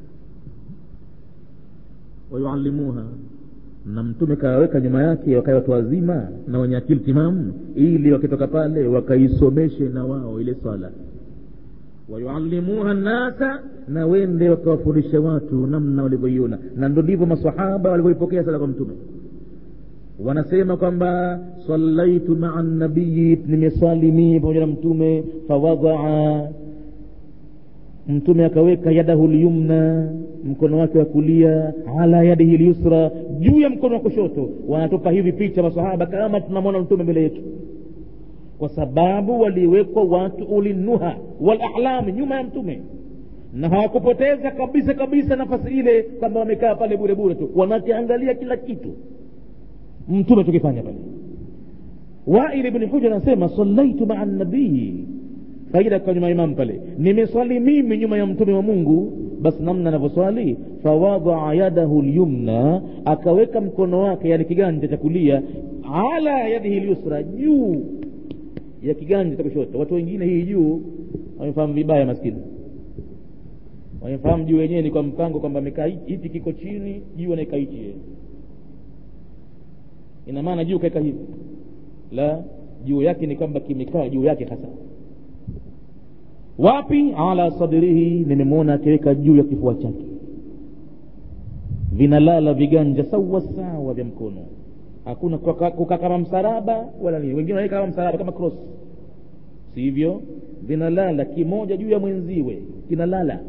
Speaker 2: wayualimuha na mtume kawaweka nyuma yake wakae watu wazima na wenye akili timamu ili wakitoka pale wakaisomeshe na wao ile swala wayualimuha nnasa na wende wakawafundishe watu namna walivyoiona na ndo ndivyo masahaba walivyoipokea sala kwa mtume wanasema kwamba sallaitu maa nabiyi nimeswali mii pamoja na mtume fawadaa mtume akaweka yadahu lyumna mkono wake wa kulia ala yadihi lyusra juu ya mkono wa kushoto wanatupa hivi picha masahaba kama tunamwona mtume mbele yetu kwa sababu waliwekwa watu ulinuha walahlami nyuma ya mtume na hawakupoteza kabisa kabisa nafasi ile kwamba wamekaa pale bure bure tu wanakiangalia kila kitu mtume tukifanya pale wail bni huja anasema sallaitu maa nabii faida kwa nyuma imamu pale nimeswali mimi nyuma ya mtume wa mungu basi namna anavyoswali fawadaa yadahu lyumna akaweka mkono wake yani kiganja cha kulia ala yadihi lyusra juu ya kiganja cha kushoto watu wengine hii juu wamefahamu vibaya maskini wamefahamu juu wenyewe ni kwa mpango kwamba amekaa hichi kiko chini juu anaeka hichi ina maana juu kaeka hivi la juu yake ni kwamba kimekaa juu yake hasa wapi ala sadrihi nimemwona akiweka juu ya kifua chake vinalala viganja sawa sawa vya mkono hakuna kukaa kama msaraba wala nini wengine wanaweka kama msaraba kama cross sivyo vinalala kimoja juu ya mwenziwe kinalala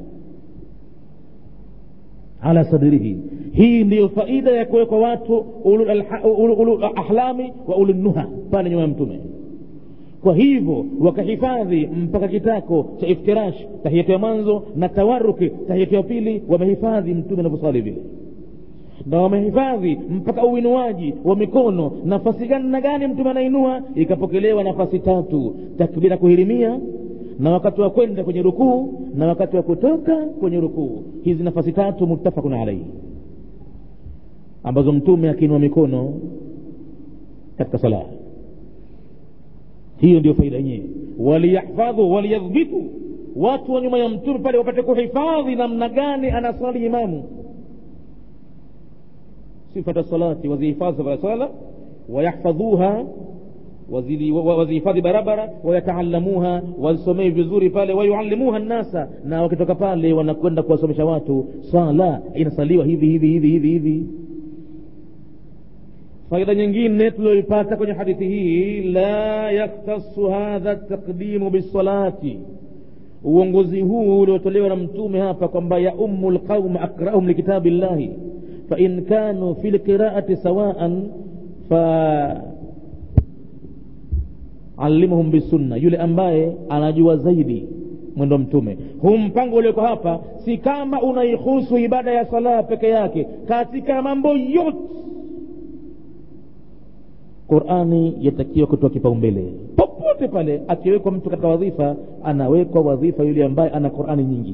Speaker 2: ala sadrihi hii ndiyo faida ya kuwekwa watu ulul ahlami wa ululnuha pale nyuma ya mtume kwa hivyo wakahifadhi mpaka kitako cha iftirash tahiyatu ya mwanzo na tawaruki tahiyatu ya pili wamehifadhi mtume anavyoswali vile na wamehifadhi mpaka uinuaji wa mikono nafasi gani na gani mtume anainua ikapokelewa nafasi tatu takbira kuhirimia na wakati wa kwenda kwenye rukuu na wakati wa kutoka kwenye rukuu hizi nafasi tatu muttafaqun alaihi ambazo mtume akiinua mikono katika sala hiyo ndio faida yenyewe waliyahfadhu waliyadhbitu watu wa nyuma ya mtume pale wapate kuhifadhi namna gani anaswali imamu sifata salati wazihifadhi sifata sala wayahfadhuha wazihifadhi barabara wayataalamuha wazisomee vizuri pale wayuallimuha nnasa na wakitoka pale wanakwenda kuwasomesha watu sala inasaliwa hivi hivi hivi hivi hivi faida nyingine tulioipata kwenye hadithi hii la yaktasu hadha taqdimu bisalati uongozi huu uliotolewa na mtume hapa kwamba yaumu lqauma akrahum likitabi llahi fain kanu fi lqiraati sawaan fa alimuhum bisunna yule ambaye anajua zaidi mwendo mtume huu mpango ulioko hapa si kama unaihusu ibada ya sala peke yake katika mambo yote qurani yatakiwa kutoa kipaumbele popote pale akiwekwa mtu katika wadhifa anawekwa wadhifa yule ambaye ana qurani nyingi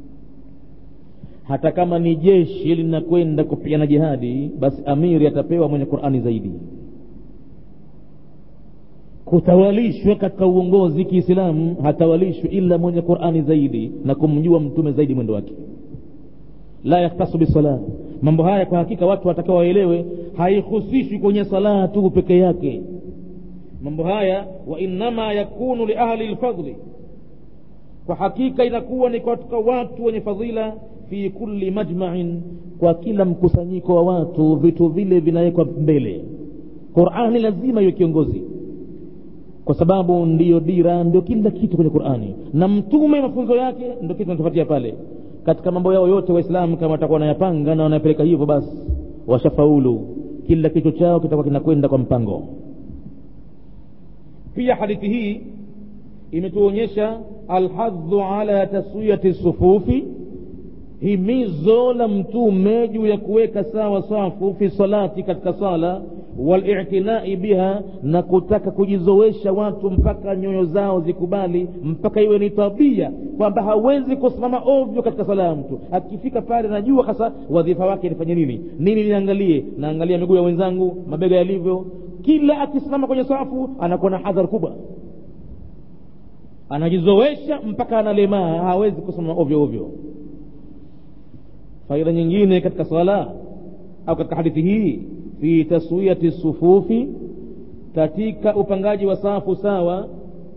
Speaker 2: hata kama ni jeshi linakwenda kupigana jihadi basi amiri atapewa mwenye qurani zaidi kutawalishwa katika uongozi kiislamu hatawalishwi ila mwenye qurani zaidi na kumjua mtume zaidi mwendo wake la yaktasu bisala mambo haya kwa hakika watu watakiwa waelewe haihusishwi kwenye sala tu peke yake mambo haya wainama yakunu liahli lfadli kwa hakika inakuwa ni katika watu wenye fadhila fi kulli majmain kwa kila mkusanyiko wa watu vitu vile vinawekwa mbele qurani lazima iwe kiongozi kwa sababu ndiyo dira ndio kila kitu kwenye qurani na mtume mafunzo yake ndio kitu natufatia pale katika mambo yao yote waislamu kama watakuwa wanayapanga na wanayapeleka hivyo basi washafaulu kila kitu chao kitakuwa kinakwenda kwa mpango pia hadithi hii imetuonyesha alhadhu ala taswiyati sufufi himizo la mtume juu ya kuweka sawa safu fi salati katika sala walitinai biha na kutaka kujizowesha watu mpaka nyoyo zao zikubali mpaka iwe ni tabia kwamba hawezi kusimama ovyo katika sala ya mtu akifika pale najua hasa wadhifa wake nifanye nini nini niangalie naangalia miguu ya wenzangu mabega yalivyo kila akisimama kwenye safu anakuwa na hadhar kubwa anajizowesha mpaka analemaa hawezi kusimama ovyo ovyo faida nyingine katika sala au katika hadithi hii fi taswiyati sufufi katika upangaji wa safu sawa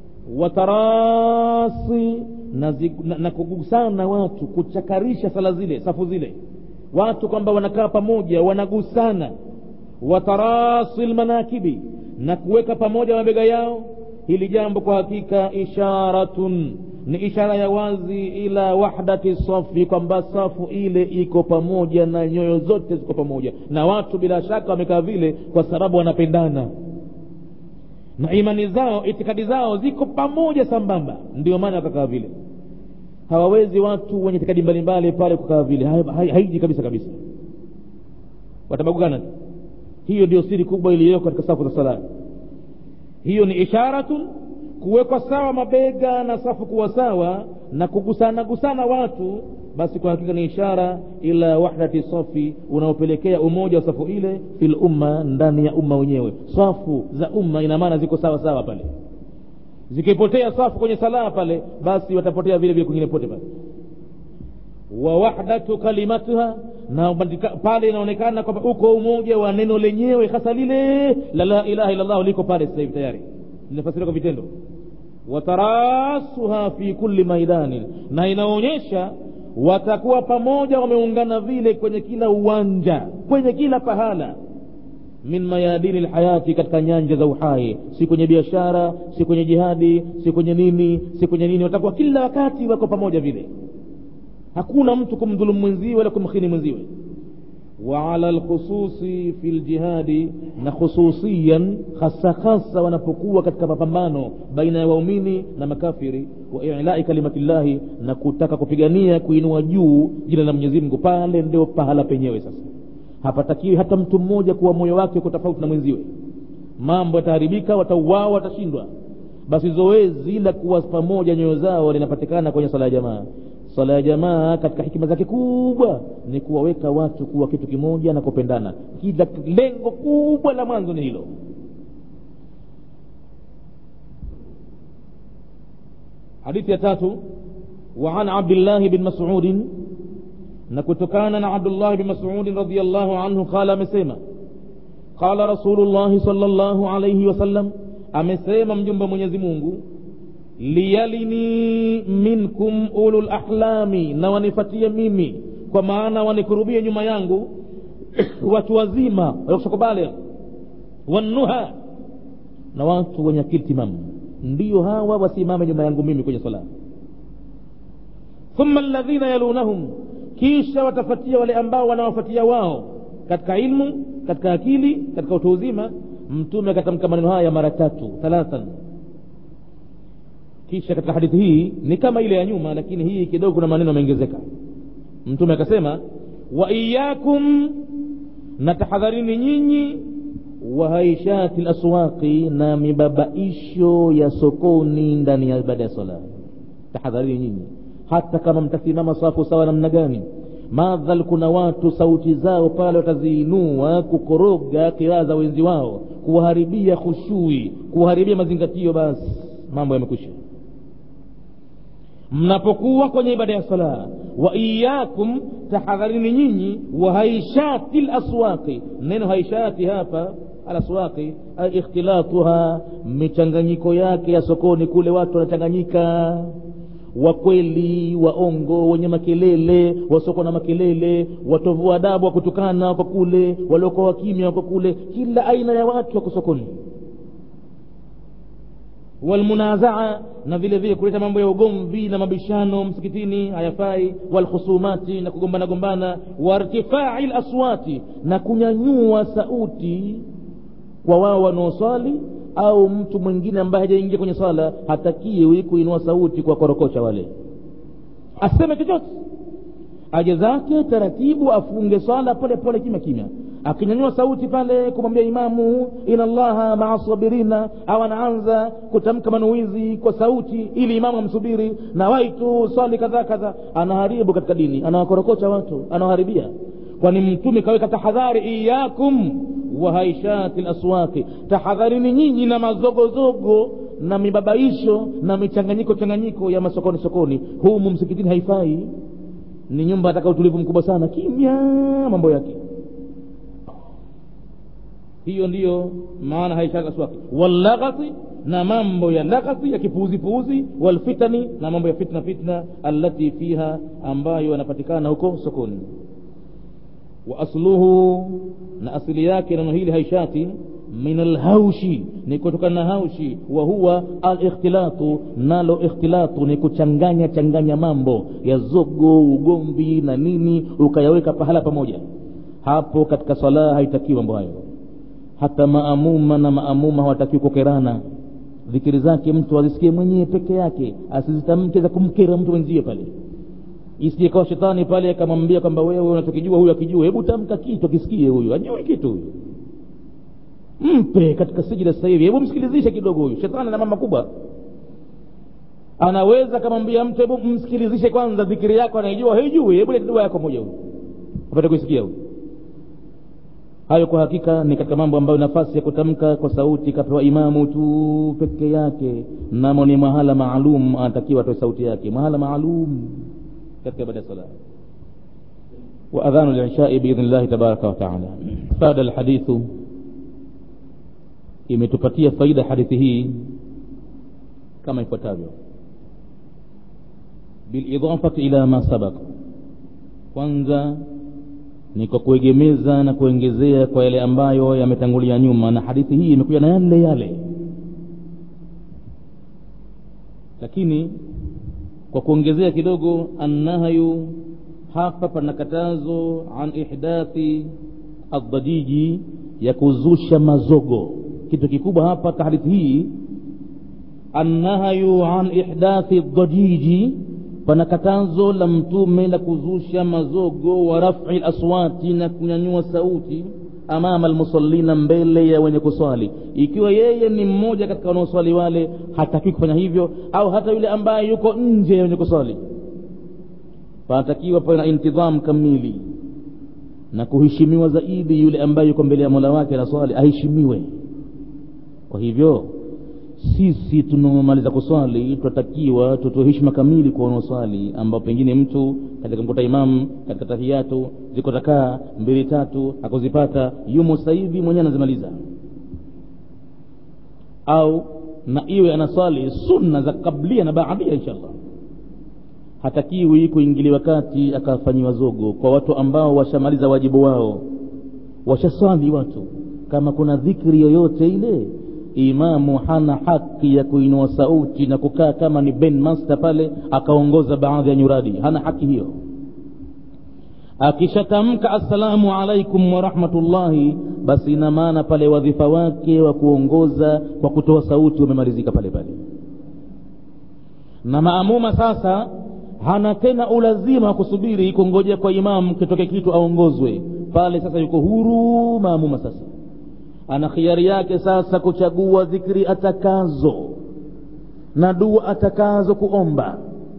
Speaker 2: watarasi na, na, na kugusana watu kuchakarisha sala zile safu zile watu kwamba wanakaa pamoja wanagusana watarasi lmanakibi na kuweka pamoja mabega yao hili jambo kwa hakika isharatun ni ishara ya wazi ila wahdati safi kwamba safu ile iko pamoja na nyoyo zote ziko pamoja na watu bila shaka wamekaa vile kwa sababu wanapendana na imani zao itikadi zao ziko pamoja sambamba ndio maana wakakaa vile hawawezi watu wenye itikadi mbalimbali pale kukaa vile haiji kabisa kabisa watabagukana hiyo ndio siri kubwa iliyoko katika safu za sala hiyo ni isharatun kuwekwa sawa mabega na safu kuwa sawa na kugusana gusana watu basi kwa hakika ni ishara ila wahdati safi unaopelekea umoja wa safu ile fil umma ndani ya umma wenyewe safu za umma ina maana ziko sawa sawa pale zikipotea safu kwenye salaa pale basi watapotea vile vile kwingine pote pale wa wahdatu kalimatuha na pale inaonekana kwamba uko umoja wa neno lenyewe hasa lile la la ilaha illallah liko pale sasa hivi tayari linafasiriwa kwa vitendo watarasuha fi kulli maidani na inaonyesha watakuwa pamoja wameungana vile kwenye kila uwanja kwenye kila pahala min mayadini lhayati katika nyanja za uhai si kwenye biashara si kwenye jihadi si kwenye nini si kwenye nini watakuwa kila wakati wako pamoja vile hakuna mtu kumdhulumu mwenziwe wala kumkhini mwenziwe waala lkhususi fi ljihadi na khususiyan hasa hasa wanapokuwa katika mapambano baina ya waumini na makafiri wa ilai kalimatillahi na kutaka kupigania kuinua juu jina la mwenyezi mungu pale ndio pahala penyewe sasa hapatakiwi hata mtu mmoja kuwa moyo wake uko tofauti na mwenziwe mambo yataharibika watauawa watashindwa basi zoezi la kuwa pamoja nyoyo zao linapatikana kwenye sala ya jamaa sala ya jamaa katika hikima zake kubwa ni kuwaweka watu kuwa kitu kimoja na kupendana kila lengo kubwa la mwanzo ni hilo hadithi ya tatu وعن عبد الله بن مسعود نكتكان عبد الله بن مسعود رضي الله عنه قال مسيما قال رسول الله صلى الله عليه وسلم amesema mjumbe mwenyezi mungu liyalini minkum ulul ahlami na wanifatie mimi kwa maana wanikurubie nyuma yangu watu wazima wakushakubali wannuha na watu wenye akili timamu ndiyo hawa wasimame nyuma yangu mimi kwenye sala thumma alladhina yalunahum kisha watafatia wale ambao wanawafatia wao katika ilmu katika akili katika utu uzima mtume akatamka maneno haya mara tatu thalathan kisha katika hadithi hii ni kama ile ya nyuma lakini hii kidogo kuna maneno yameongezeka mtume akasema wa iyakum na tahadharini nyinyi wa haishati laswaqi na mibabaisho ya sokoni ndani ya ibada ya sala tahadharini nyinyi hata kama mtasimama safu sawa namna gani madhal kuna watu sauti zao pale wataziinua kukoroga kiraa za wenzi wao kuwaharibia khushui kuwaharibia mazingatio basi mambo yamekwisha mnapokuwa kwenye ibada ya sala wa iyakum tahadharini nyinyi wa haishati laswaqi neno haishati hapa alaswaqi ay ikhtilatuha michanganyiko yake ya sokoni kule watu wanachanganyika wakweli waongo wenye makelele wasoko na makelele watovu adabu wa kutukana wako kule waliokuwa wakimya wako kule kila aina ya watu wako sokoni walmunazaa na vile vile kuleta mambo ya ugomvi na mabishano msikitini hayafai walkhusumati na kugombana gombana wartifai laswati na kunyanyua sauti kwa wao wanaoswali au mtu mwingine ambaye hajaingia kwenye swala hatakiwi kuinua sauti kwa korokosha wale aseme chochote aje zake taratibu afunge swala pole pole kimya kimya akinyanyua sauti pale kumwambia imamu ina llaha maa sabirina au anaanza kutamka manuizi kwa sauti ili imamu amsubiri na waitu swali kadhaa kadhaa anaharibu katika dini anawakorokocha watu anawaharibia kwani mtume kaweka tahadhari iyakum wa haishati laswaki tahadharini nyinyi na mazogozogo na mibabaisho na michanganyiko changanyiko ya masokoni sokoni humu msikitini haifai ni nyumba ataka utulivu mkubwa sana kimya mambo yake hiyo ndiyo maana haishati laswaki wallaghati na mambo ya laghati ya kipuuzipuuzi walfitani na mambo ya fitna fitna allati fiha ambayo yanapatikana huko sokoni wa asluhu na asili yake neno hili haishati min alhaushi ni kutokana na haushi wa huwa alikhtilatu nalo ikhtilatu ni kuchanganya changanya mambo ya zogo ugomvi na nini ukayaweka pahala pamoja hapo katika swala haitakiwi mambo hayo
Speaker 1: hata maamuma na maamuma hawatakiwi kukerana dhikiri zake mtu azisikie mwenyewe peke yake asizitamke za kumkera mtu mwenzie pale isijekawa shetani pale akamwambia kwamba wewe unachokijua huyu akijua hebu tamka kitu akisikie huyu ajui kitu huyu mpe katika sijida sasa hivi hebu msikilizishe kidogo huyu shetani ana mama kubwa anaweza akamwambia mtu hebu msikilizishe kwanza dhikiri yako anaijua haijui hebu leta dua yako moja huyu apate kuisikia huyu hayo kwa hakika ni katika mambo ambayo nafasi ya kutamka kwa sauti kapewa imamu tu peke yake namo ni mahala maalum anatakiwa atoe sauti yake mahala maalum katika ibada ya sala واذان العشاء باذن الله تبارك وتعالى فاد الحديث imetupatia faida hadithi hii kama ifuatavyo bilidafati ila ma sabaq kwanza ni kwa kuegemeza na kuongezea kwa yale ambayo yametangulia nyuma na hadithi hii imekuja na yale yale lakini kwa kuongezea kidogo annahyu hapa pana katazo an ihdathi adhajiji ya kuzusha mazogo kitu kikubwa hapa katika hadithi hii annahyu an ihdathi dhajiji pana katazo la mtume la kuzusha mazogo wa rafi laswati na kunyanyua sauti amama almusallina mbele ya wenye kuswali ikiwa yeye ni mmoja katika wanaoswali wale hatakiwi kufanya hivyo au hata yule ambaye yuko nje ya wenye kuswali panatakiwa pawe na intidham kamili na kuheshimiwa zaidi yule ambaye yuko mbele ya mola wake na swali aheshimiwe kwa hivyo sisi tunaomaliza kuswali tunatakiwa tutoe heshima kamili kwa wanaoswali ambao pengine mtu katika mkuta imamu katika tahiyatu ziko takaa mbili tatu hakuzipata yumo sasa hivi mwenyewe anazimaliza au na iwe anaswali sunna za kablia na baadia inshallah hatakiwi kuingiliwa kati akafanyiwa zogo kwa watu ambao washamaliza wajibu wao washaswali watu kama kuna dhikri yoyote ile imamu hana haki ya kuinua sauti na kukaa kama ni ben master pale akaongoza baadhi ya nyuradi hana haki hiyo akishatamka assalamu alaikum warahmatullahi basi ina maana pale wadhifa wake wa kuongoza kwa kutoa sauti umemalizika pale pale na maamuma sasa hana tena ulazima wa kusubiri kungoja kwa imamu kitoke kitu aongozwe pale sasa yuko huru maamuma sasa ana khiari yake sasa kuchagua dhikri atakazo na dua atakazo kuomba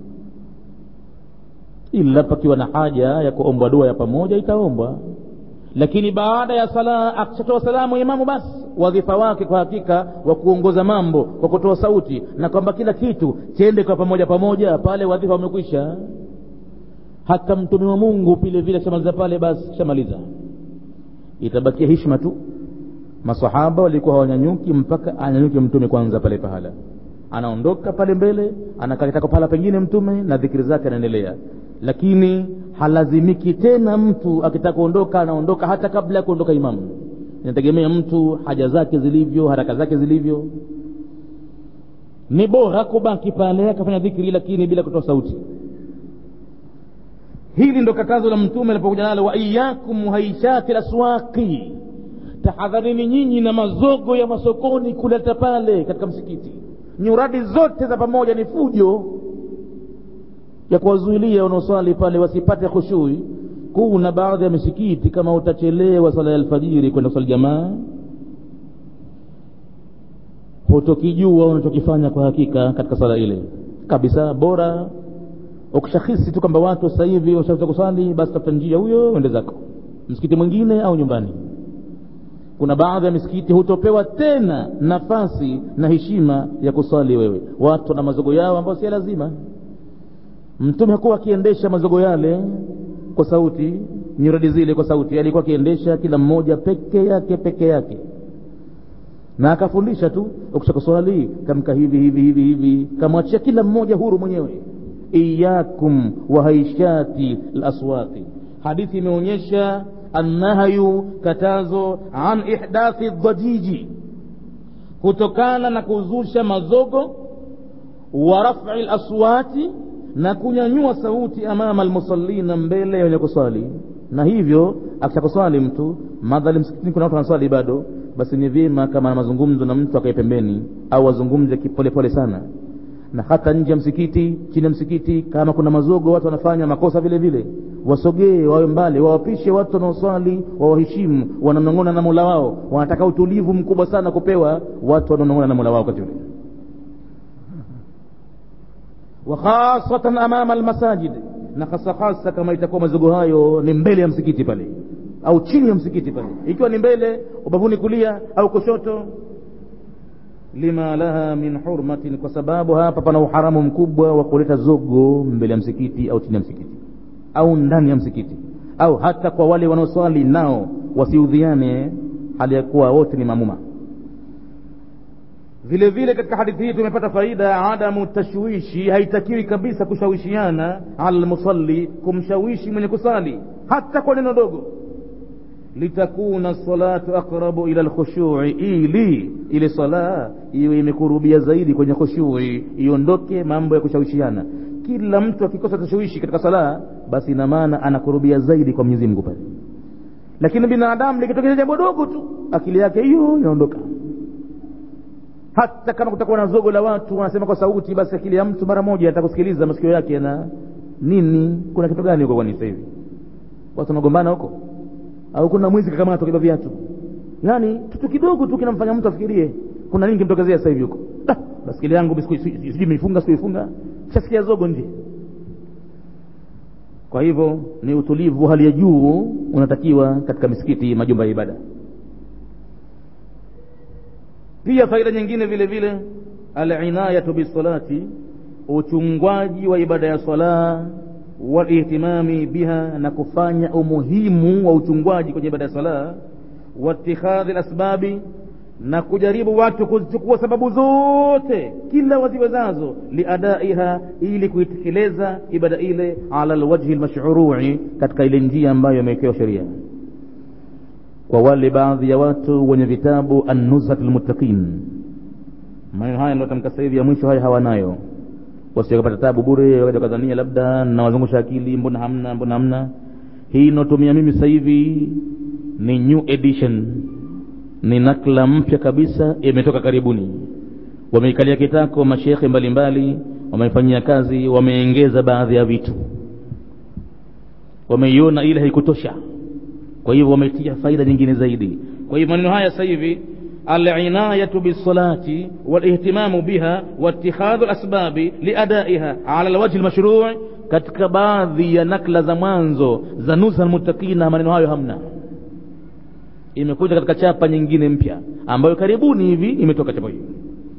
Speaker 1: ila pakiwa na haja ya kuombwa dua ya pamoja itaombwa lakini baada ya sala akishatoa salamu imamu basi wadhifa wake kwa hakika wa kuongoza mambo kwa kutoa sauti na kwamba kila kitu chende kwa pamoja pamoja pale wadhifa umekwisha hata mtume wa mungu vile vile shamaliza pale basi shamaliza itabakia hishma tu masahaba walikuwa hawanyanyuki mpaka anyanyuke mtume kwanza pale pahala anaondoka pale mbele anakalitaka pahala pengine mtume na dhikiri zake anaendelea lakini halazimiki tena mtu akitaka kuondoka anaondoka hata kabla ya kuondoka imamu inategemea mtu haja zake zilivyo haraka zake zilivyo ni bora kubaki pale akafanya dhikri lakini bila kutoa sauti hili ndo katazo la mtume alipokuja nalo wa iyakum haishati laswaqi tahadharini nyinyi na mazogo ya masokoni kuleta pale katika msikiti nyuradi zote za pamoja ni fujo ya kuwazuilia wanaoswali pale wasipate khushui kuna baadhi ya misikiti kama utachelewa sala ya alfajiri kwenda kusali jamaa hutokijua unachokifanya kwa hakika katika sala ile kabisa bora ukishahisi tu kwamba watu sasa hivi washaweza kusali basi tafuta njia huyo uende zako msikiti mwingine au nyumbani kuna baadhi ya misikiti hutopewa tena nafasi na heshima ya kuswali wewe watu na mazogo yao ambayo si lazima mtume hakuwa akiendesha mazogo yale kwa sauti nyuradi zile kwa sauti alikuwa akiendesha kila mmoja peke yake peke yake na akafundisha tu ukisha kuswali kamka hivi hivi hivi hivi kamwachia kila mmoja huru mwenyewe iyakum wahaishati laswati hadithi imeonyesha annahyu katazo an ihdathi dhajiji kutokana na kuzusha mazogo wa rafi laswati na kunyanyua sauti amama almusallina mbele ya wenye kuswali na hivyo akisha kuswali mtu madhali msikitini kuna watu wanaswali bado basi ni vyema kama na mazungumzo na mtu akae pembeni au azungumze kipolepole sana na hata nje ya msikiti chini ya msikiti kama kuna mazogo watu wanafanya makosa vile vile wasogee wawe mbali wawapishe watu wanaoswali wawaheshimu wananong'ona na mola wao wanataka utulivu mkubwa sana kupewa watu wanaonong'ona na mola wao wakati ule wa khasatan amama almasajid na hasa hasa kama itakuwa mazogo hayo ni mbele ya msikiti pale au chini ya msikiti pale ikiwa ni mbele ubavuni kulia au kushoto lima laha min hurmatin kwa sababu hapa pana uharamu mkubwa wa kuleta zogo mbele ya msikiti au chini ya msikiti au ndani ya msikiti au hata kwa wale wanaoswali nao wasiudhiane hali ya kuwa wote ni mamuma vile vile katika hadithi hii tumepata faida ya adamu tashwishi haitakiwi kabisa kushawishiana ala lmusalli kumshawishi mwenye kusali hata kwa neno dogo litakuna salatu aqrabu ila lkhushui ili ile sala iwe imekurubia zaidi kwenye khushui iondoke mambo ya kushawishiana kila mtu akikosa tashwishi katika sala basi ina maana anakurubia zaidi kwa mwenyezi mungu pale lakini binadamu likitokea jambo dogo tu akili yake hiyo inaondoka hata kama kutakuwa na zogo la watu wanasema kwa sauti basi akili ya mtu mara moja atakusikiliza masikio yake na nini kuna kitu gani huko kwani sasa hivi watu wanagombana huko au kuna mwizi kakamatwa kiba viatu yaani kitu kidogo tu kinamfanya mtu afikirie kuna nini kimtokezea sasa hivi huko ah, basikeli yangu sijui imeifunga sikuifunga shasikia zogo nje kwa hivyo ni utulivu hali ya juu unatakiwa katika misikiti majumba ya ibada pia faida nyingine vile vile alinayatu bisalati uchungwaji wa ibada ya sala walihtimami biha na kufanya umuhimu wa uchungwaji kwenye ibada ya sala watikhadhi lasbabi na kujaribu watu kuzichukua sababu zote kila waziwezazo liadaiha ili kuitekeleza ibada ile ala lwajhi lmashrui katika ile njia ambayo imewekewa sheria kwa wale baadhi ya watu wenye vitabu annuzhat lmuttaqin maneno haya niliotamka sasa hivi ya mwisho haya hawanayo wasiokapata tabu bure wakaja wakadhania labda nawazungusha akili mbona hamna mbona hamna hii inaotumia mimi sasa hivi ni new edition ni nakla mpya kabisa imetoka karibuni wameikalia kitako mashekhe mbalimbali wameifanyia kazi wameengeza baadhi ya vitu wameiona ile haikutosha kwa hivyo wametia faida nyingine zaidi kwa hivyo maneno haya sasa hivi alinayatu bisalati walihtimamu biha waitikhadhu lasbabi liadaiha ala lwajhi lmashrui katika baadhi ya nakla za mwanzo za nusa lmuttaqina maneno hayo hamna imekuja katika chapa nyingine mpya ambayo karibuni hivi imetoka chapa hiyo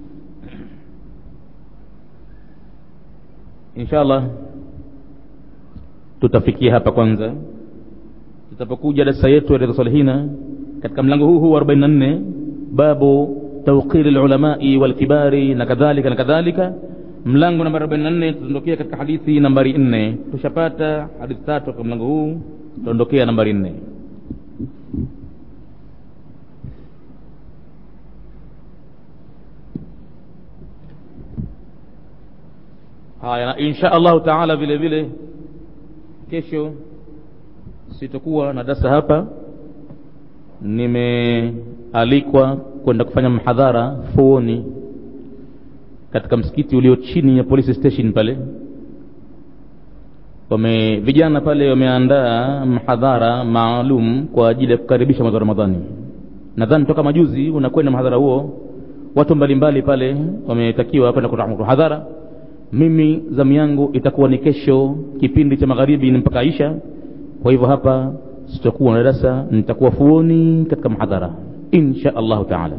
Speaker 1: insha allah tutafikia hapa kwanza tutapokuja darasa yetu ya riyadhus salihina katika mlango huu huu wa 44 babu tawqiri lulamai walkibari na kadhalika na kadhalika mlango namba 44 tutaondokea katika hadithi nambari 4 tushapata hadithi tatu katika mlango huu tutaondokea nambari 4 haya na insha allahu taala vile vile kesho sitakuwa na darasa hapa nimealikwa kwenda kufanya mhadhara fuoni katika msikiti ulio chini ya police station pale wame vijana pale wameandaa mhadhara maalum kwa ajili ya kukaribisha mwezi wa ramadhani nadhani toka majuzi unakwenda mhadhara huo watu mbalimbali pale wametakiwa kwenda kutoa mhadhara mimi zamu yangu itakuwa ni kesho kipindi cha magharibi ni mpaka isha kwa hivyo hapa sitakuwa na darasa nitakuwa fuoni katika mhadhara insha allahu taala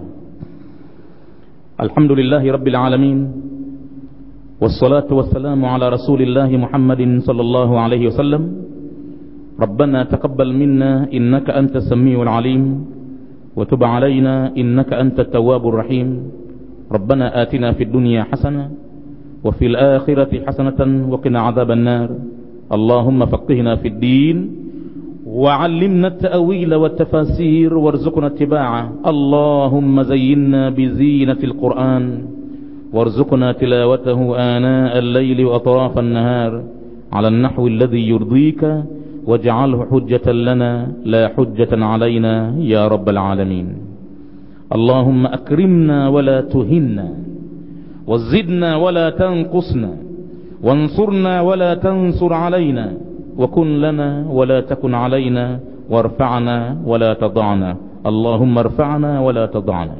Speaker 1: الحمد لله رب العالمين والصلاة والسلام على رسول الله محمد صلى الله عليه وسلم ربنا تقبل منا إنك أنت السميع العليم وتب علينا إنك أنت التواب الرحيم ربنا آتنا في الدنيا حسنة وفي الآخرة حسنة وقنا عذاب النار اللهم فقهنا في الدين وعلمنا التأويل والتفاسير وارزقنا اتباعه اللهم زينا بزينة القرآن وارزقنا تلاوته آناء الليل وأطراف النهار على النحو الذي يرضيك واجعله حجة لنا لا حجة علينا يا رب العالمين اللهم أكرمنا ولا تهنا وزدنا ولا تنقصنا وانصرنا ولا تنصر علينا وكن لنا ولا تكن علينا وارفعنا ولا تضعنا اللهم ارفعنا ولا تضعنا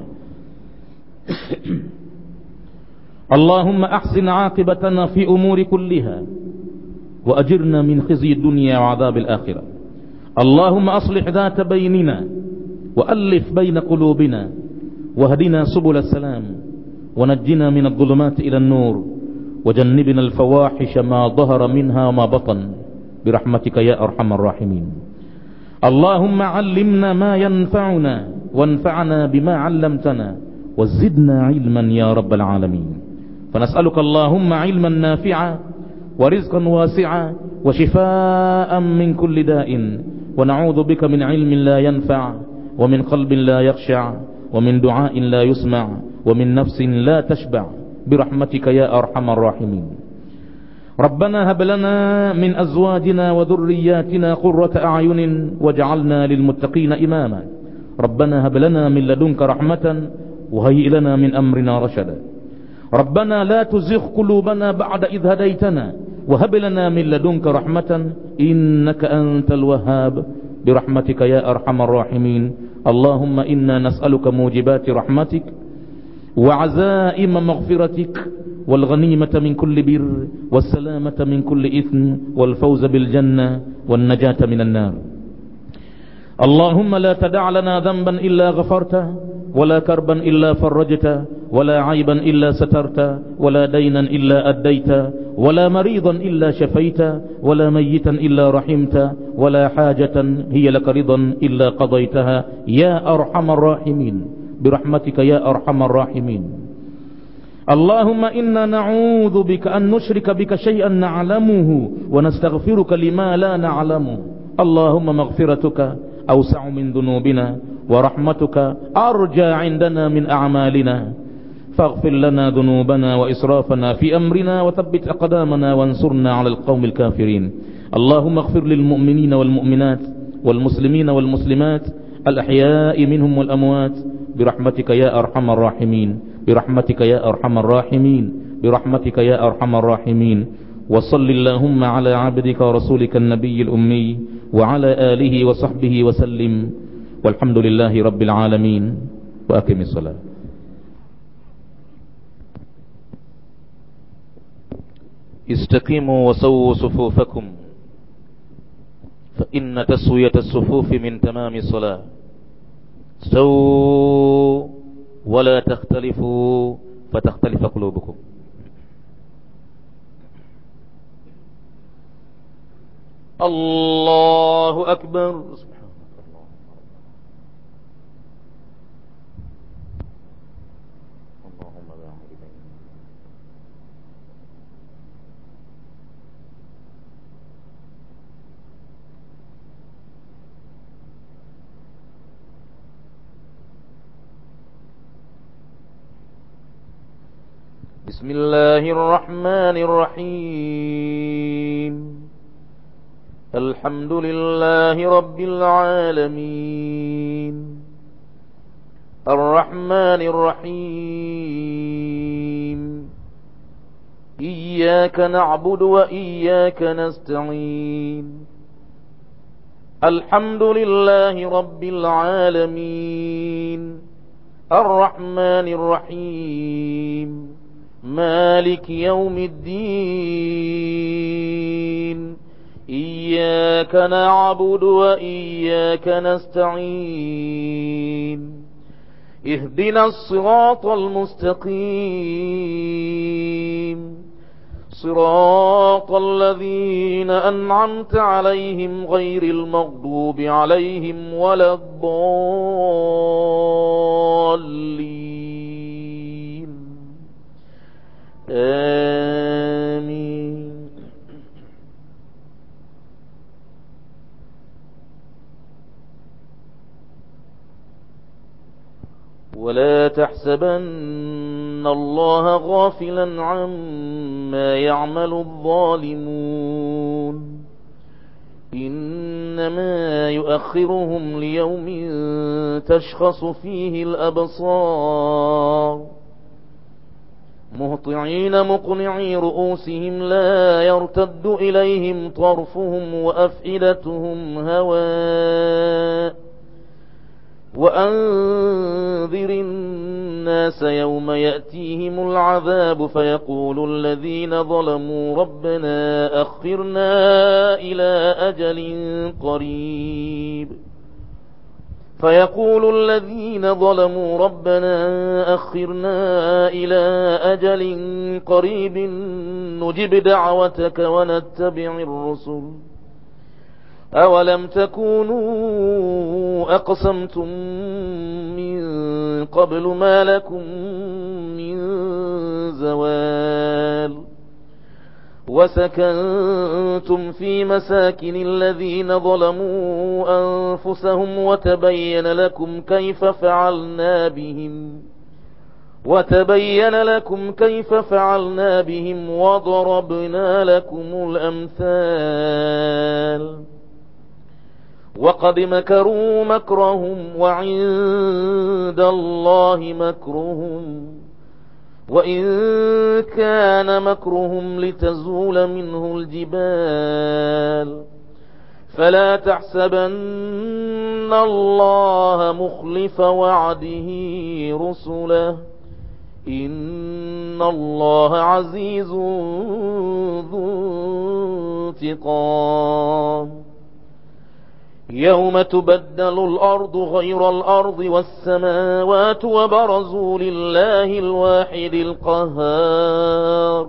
Speaker 1: اللهم أحسن عاقبتنا في أمور كلها وأجرنا من خزي الدنيا وعذاب الآخرة اللهم أصلح ذات بيننا وألف بين قلوبنا واهدنا سبل السلام ونجنا من الظلمات إلى النور وجنبنا الفواحش ما ظهر منها وما بطن برحمتك يا أرحم الراحمين اللهم علمنا ما ينفعنا وانفعنا بما علمتنا وزدنا علما يا رب العالمين فنسألك اللهم علما نافعا ورزقا واسعا وشفاء من كل داء ونعوذ بك من علم لا ينفع ومن قلب لا يخشع ومن دعاء لا يسمع ومن نفس لا تشبع برحمتك يا أرحم الراحمين ربنا هب لنا من أزواجنا وذرياتنا قرة أعين واجعلنا للمتقين إماما ربنا هب لنا من لدنك رحمة وهيئ لنا من أمرنا رشدا ربنا لا تزغ قلوبنا بعد إذ هديتنا وهب لنا من لدنك رحمة إنك أنت الوهاب برحمتك يا أرحم الراحمين اللهم إنا نسألك موجبات رحمتك وعزائم مغفرتك والغنيمة من كل بر والسلامة من كل إثم والفوز بالجنة والنجاة من النار اللهم لا تدع لنا ذنبا إلا غفرته ولا كربا إلا فرجته ولا عيبا إلا سترت ولا دينا إلا أديت ولا مريضا إلا شفيت ولا ميتا إلا رحمت ولا حاجة هي لك رضا إلا قضيتها يا أرحم الراحمين برحمتك يا أرحم الراحمين اللهم إنا نعوذ بك أن نشرك بك شيئا نعلمه ونستغفرك لما لا نعلمه اللهم مغفرتك أوسع من ذنوبنا ورحمتك أرجى عندنا من أعمالنا فاغفر لنا ذنوبنا وإسرافنا في أمرنا وثبت أقدامنا وانصرنا على القوم الكافرين اللهم اغفر للمؤمنين والمؤمنات والمسلمين والمسلمات الأحياء منهم والأموات برحمتك يا أرحم الراحمين برحمتك يا أرحم الراحمين برحمتك يا أرحم الراحمين وصل اللهم على عبدك ورسولك النبي الأمي وعلى آله وصحبه وسلم والحمد لله رب العالمين وأقم الصلاة
Speaker 2: استقيموا وسووا صفوفكم فإن تسوية الصفوف من تمام الصلاة سووا ولا تختلفوا فتختلف قلوبكم الله أكبر اللهم باعد بين بسم الله الرحمن الرحيم الحمد لله رب العالمين الرحمن الرحيم إياك نعبد وإياك نستعين الحمد لله رب العالمين الرحمن الرحيم مالك يوم الدين إياك نعبد وإياك نستعين اهدنا الصراط المستقيم صراط الذين أنعمت عليهم غير المغضوب عليهم ولا الضالين آمين ولا تحسبن الله غافلا عما يعمل الظالمون إن
Speaker 3: إنما يؤخرهم ليوم تشخص فيه الأبصار مهطعين مقنعي رؤوسهم لا يرتد إليهم طرفهم وأفئدتهم هواء وأنذر الناس يوم يأتيهم العذاب فيقول الذين ظلموا ربنا أخرنا إلى أجل قريب فيقول الذين ظلموا ربنا أخرنا إلى أجل قريب نجب دعوتك ونتبع الرسل أولم تكونوا أقسمتم من قبل ما لكم من زوال وسكنتم في مساكن الذين ظلموا أنفسهم وتبين لكم كيف فعلنا بهم وتبين لكم كيف فعلنا بهم وضربنا لكم الأمثال وقد مكروا مكرهم وعند الله مكرهم وإن كان مكرهم لتزول منه الجبال فلا تحسبن الله مخلف وعده رسله إن الله عزيز ذو انتقام يوم تبدل الأرض غير الأرض والسماوات وبرزوا لله الواحد القهار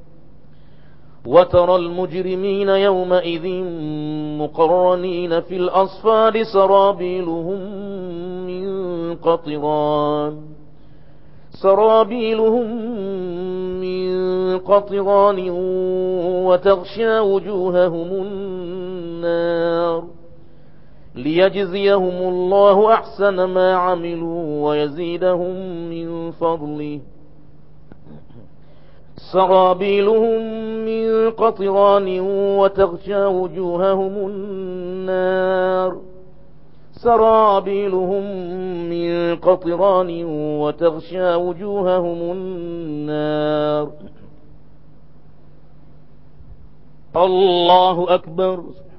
Speaker 3: وترى المجرمين يومئذ مقرنين في الأصفاد سرابيلهم من قطران سرابيلهم من قطران وتغشى وجوههم النار ليجزيهم الله أحسن ما عملوا ويزيدهم من فضله سرابيلهم من قطران وتغشى وجوههم النار سرابيلهم من قطران وتغشى وجوههم النار الله أكبر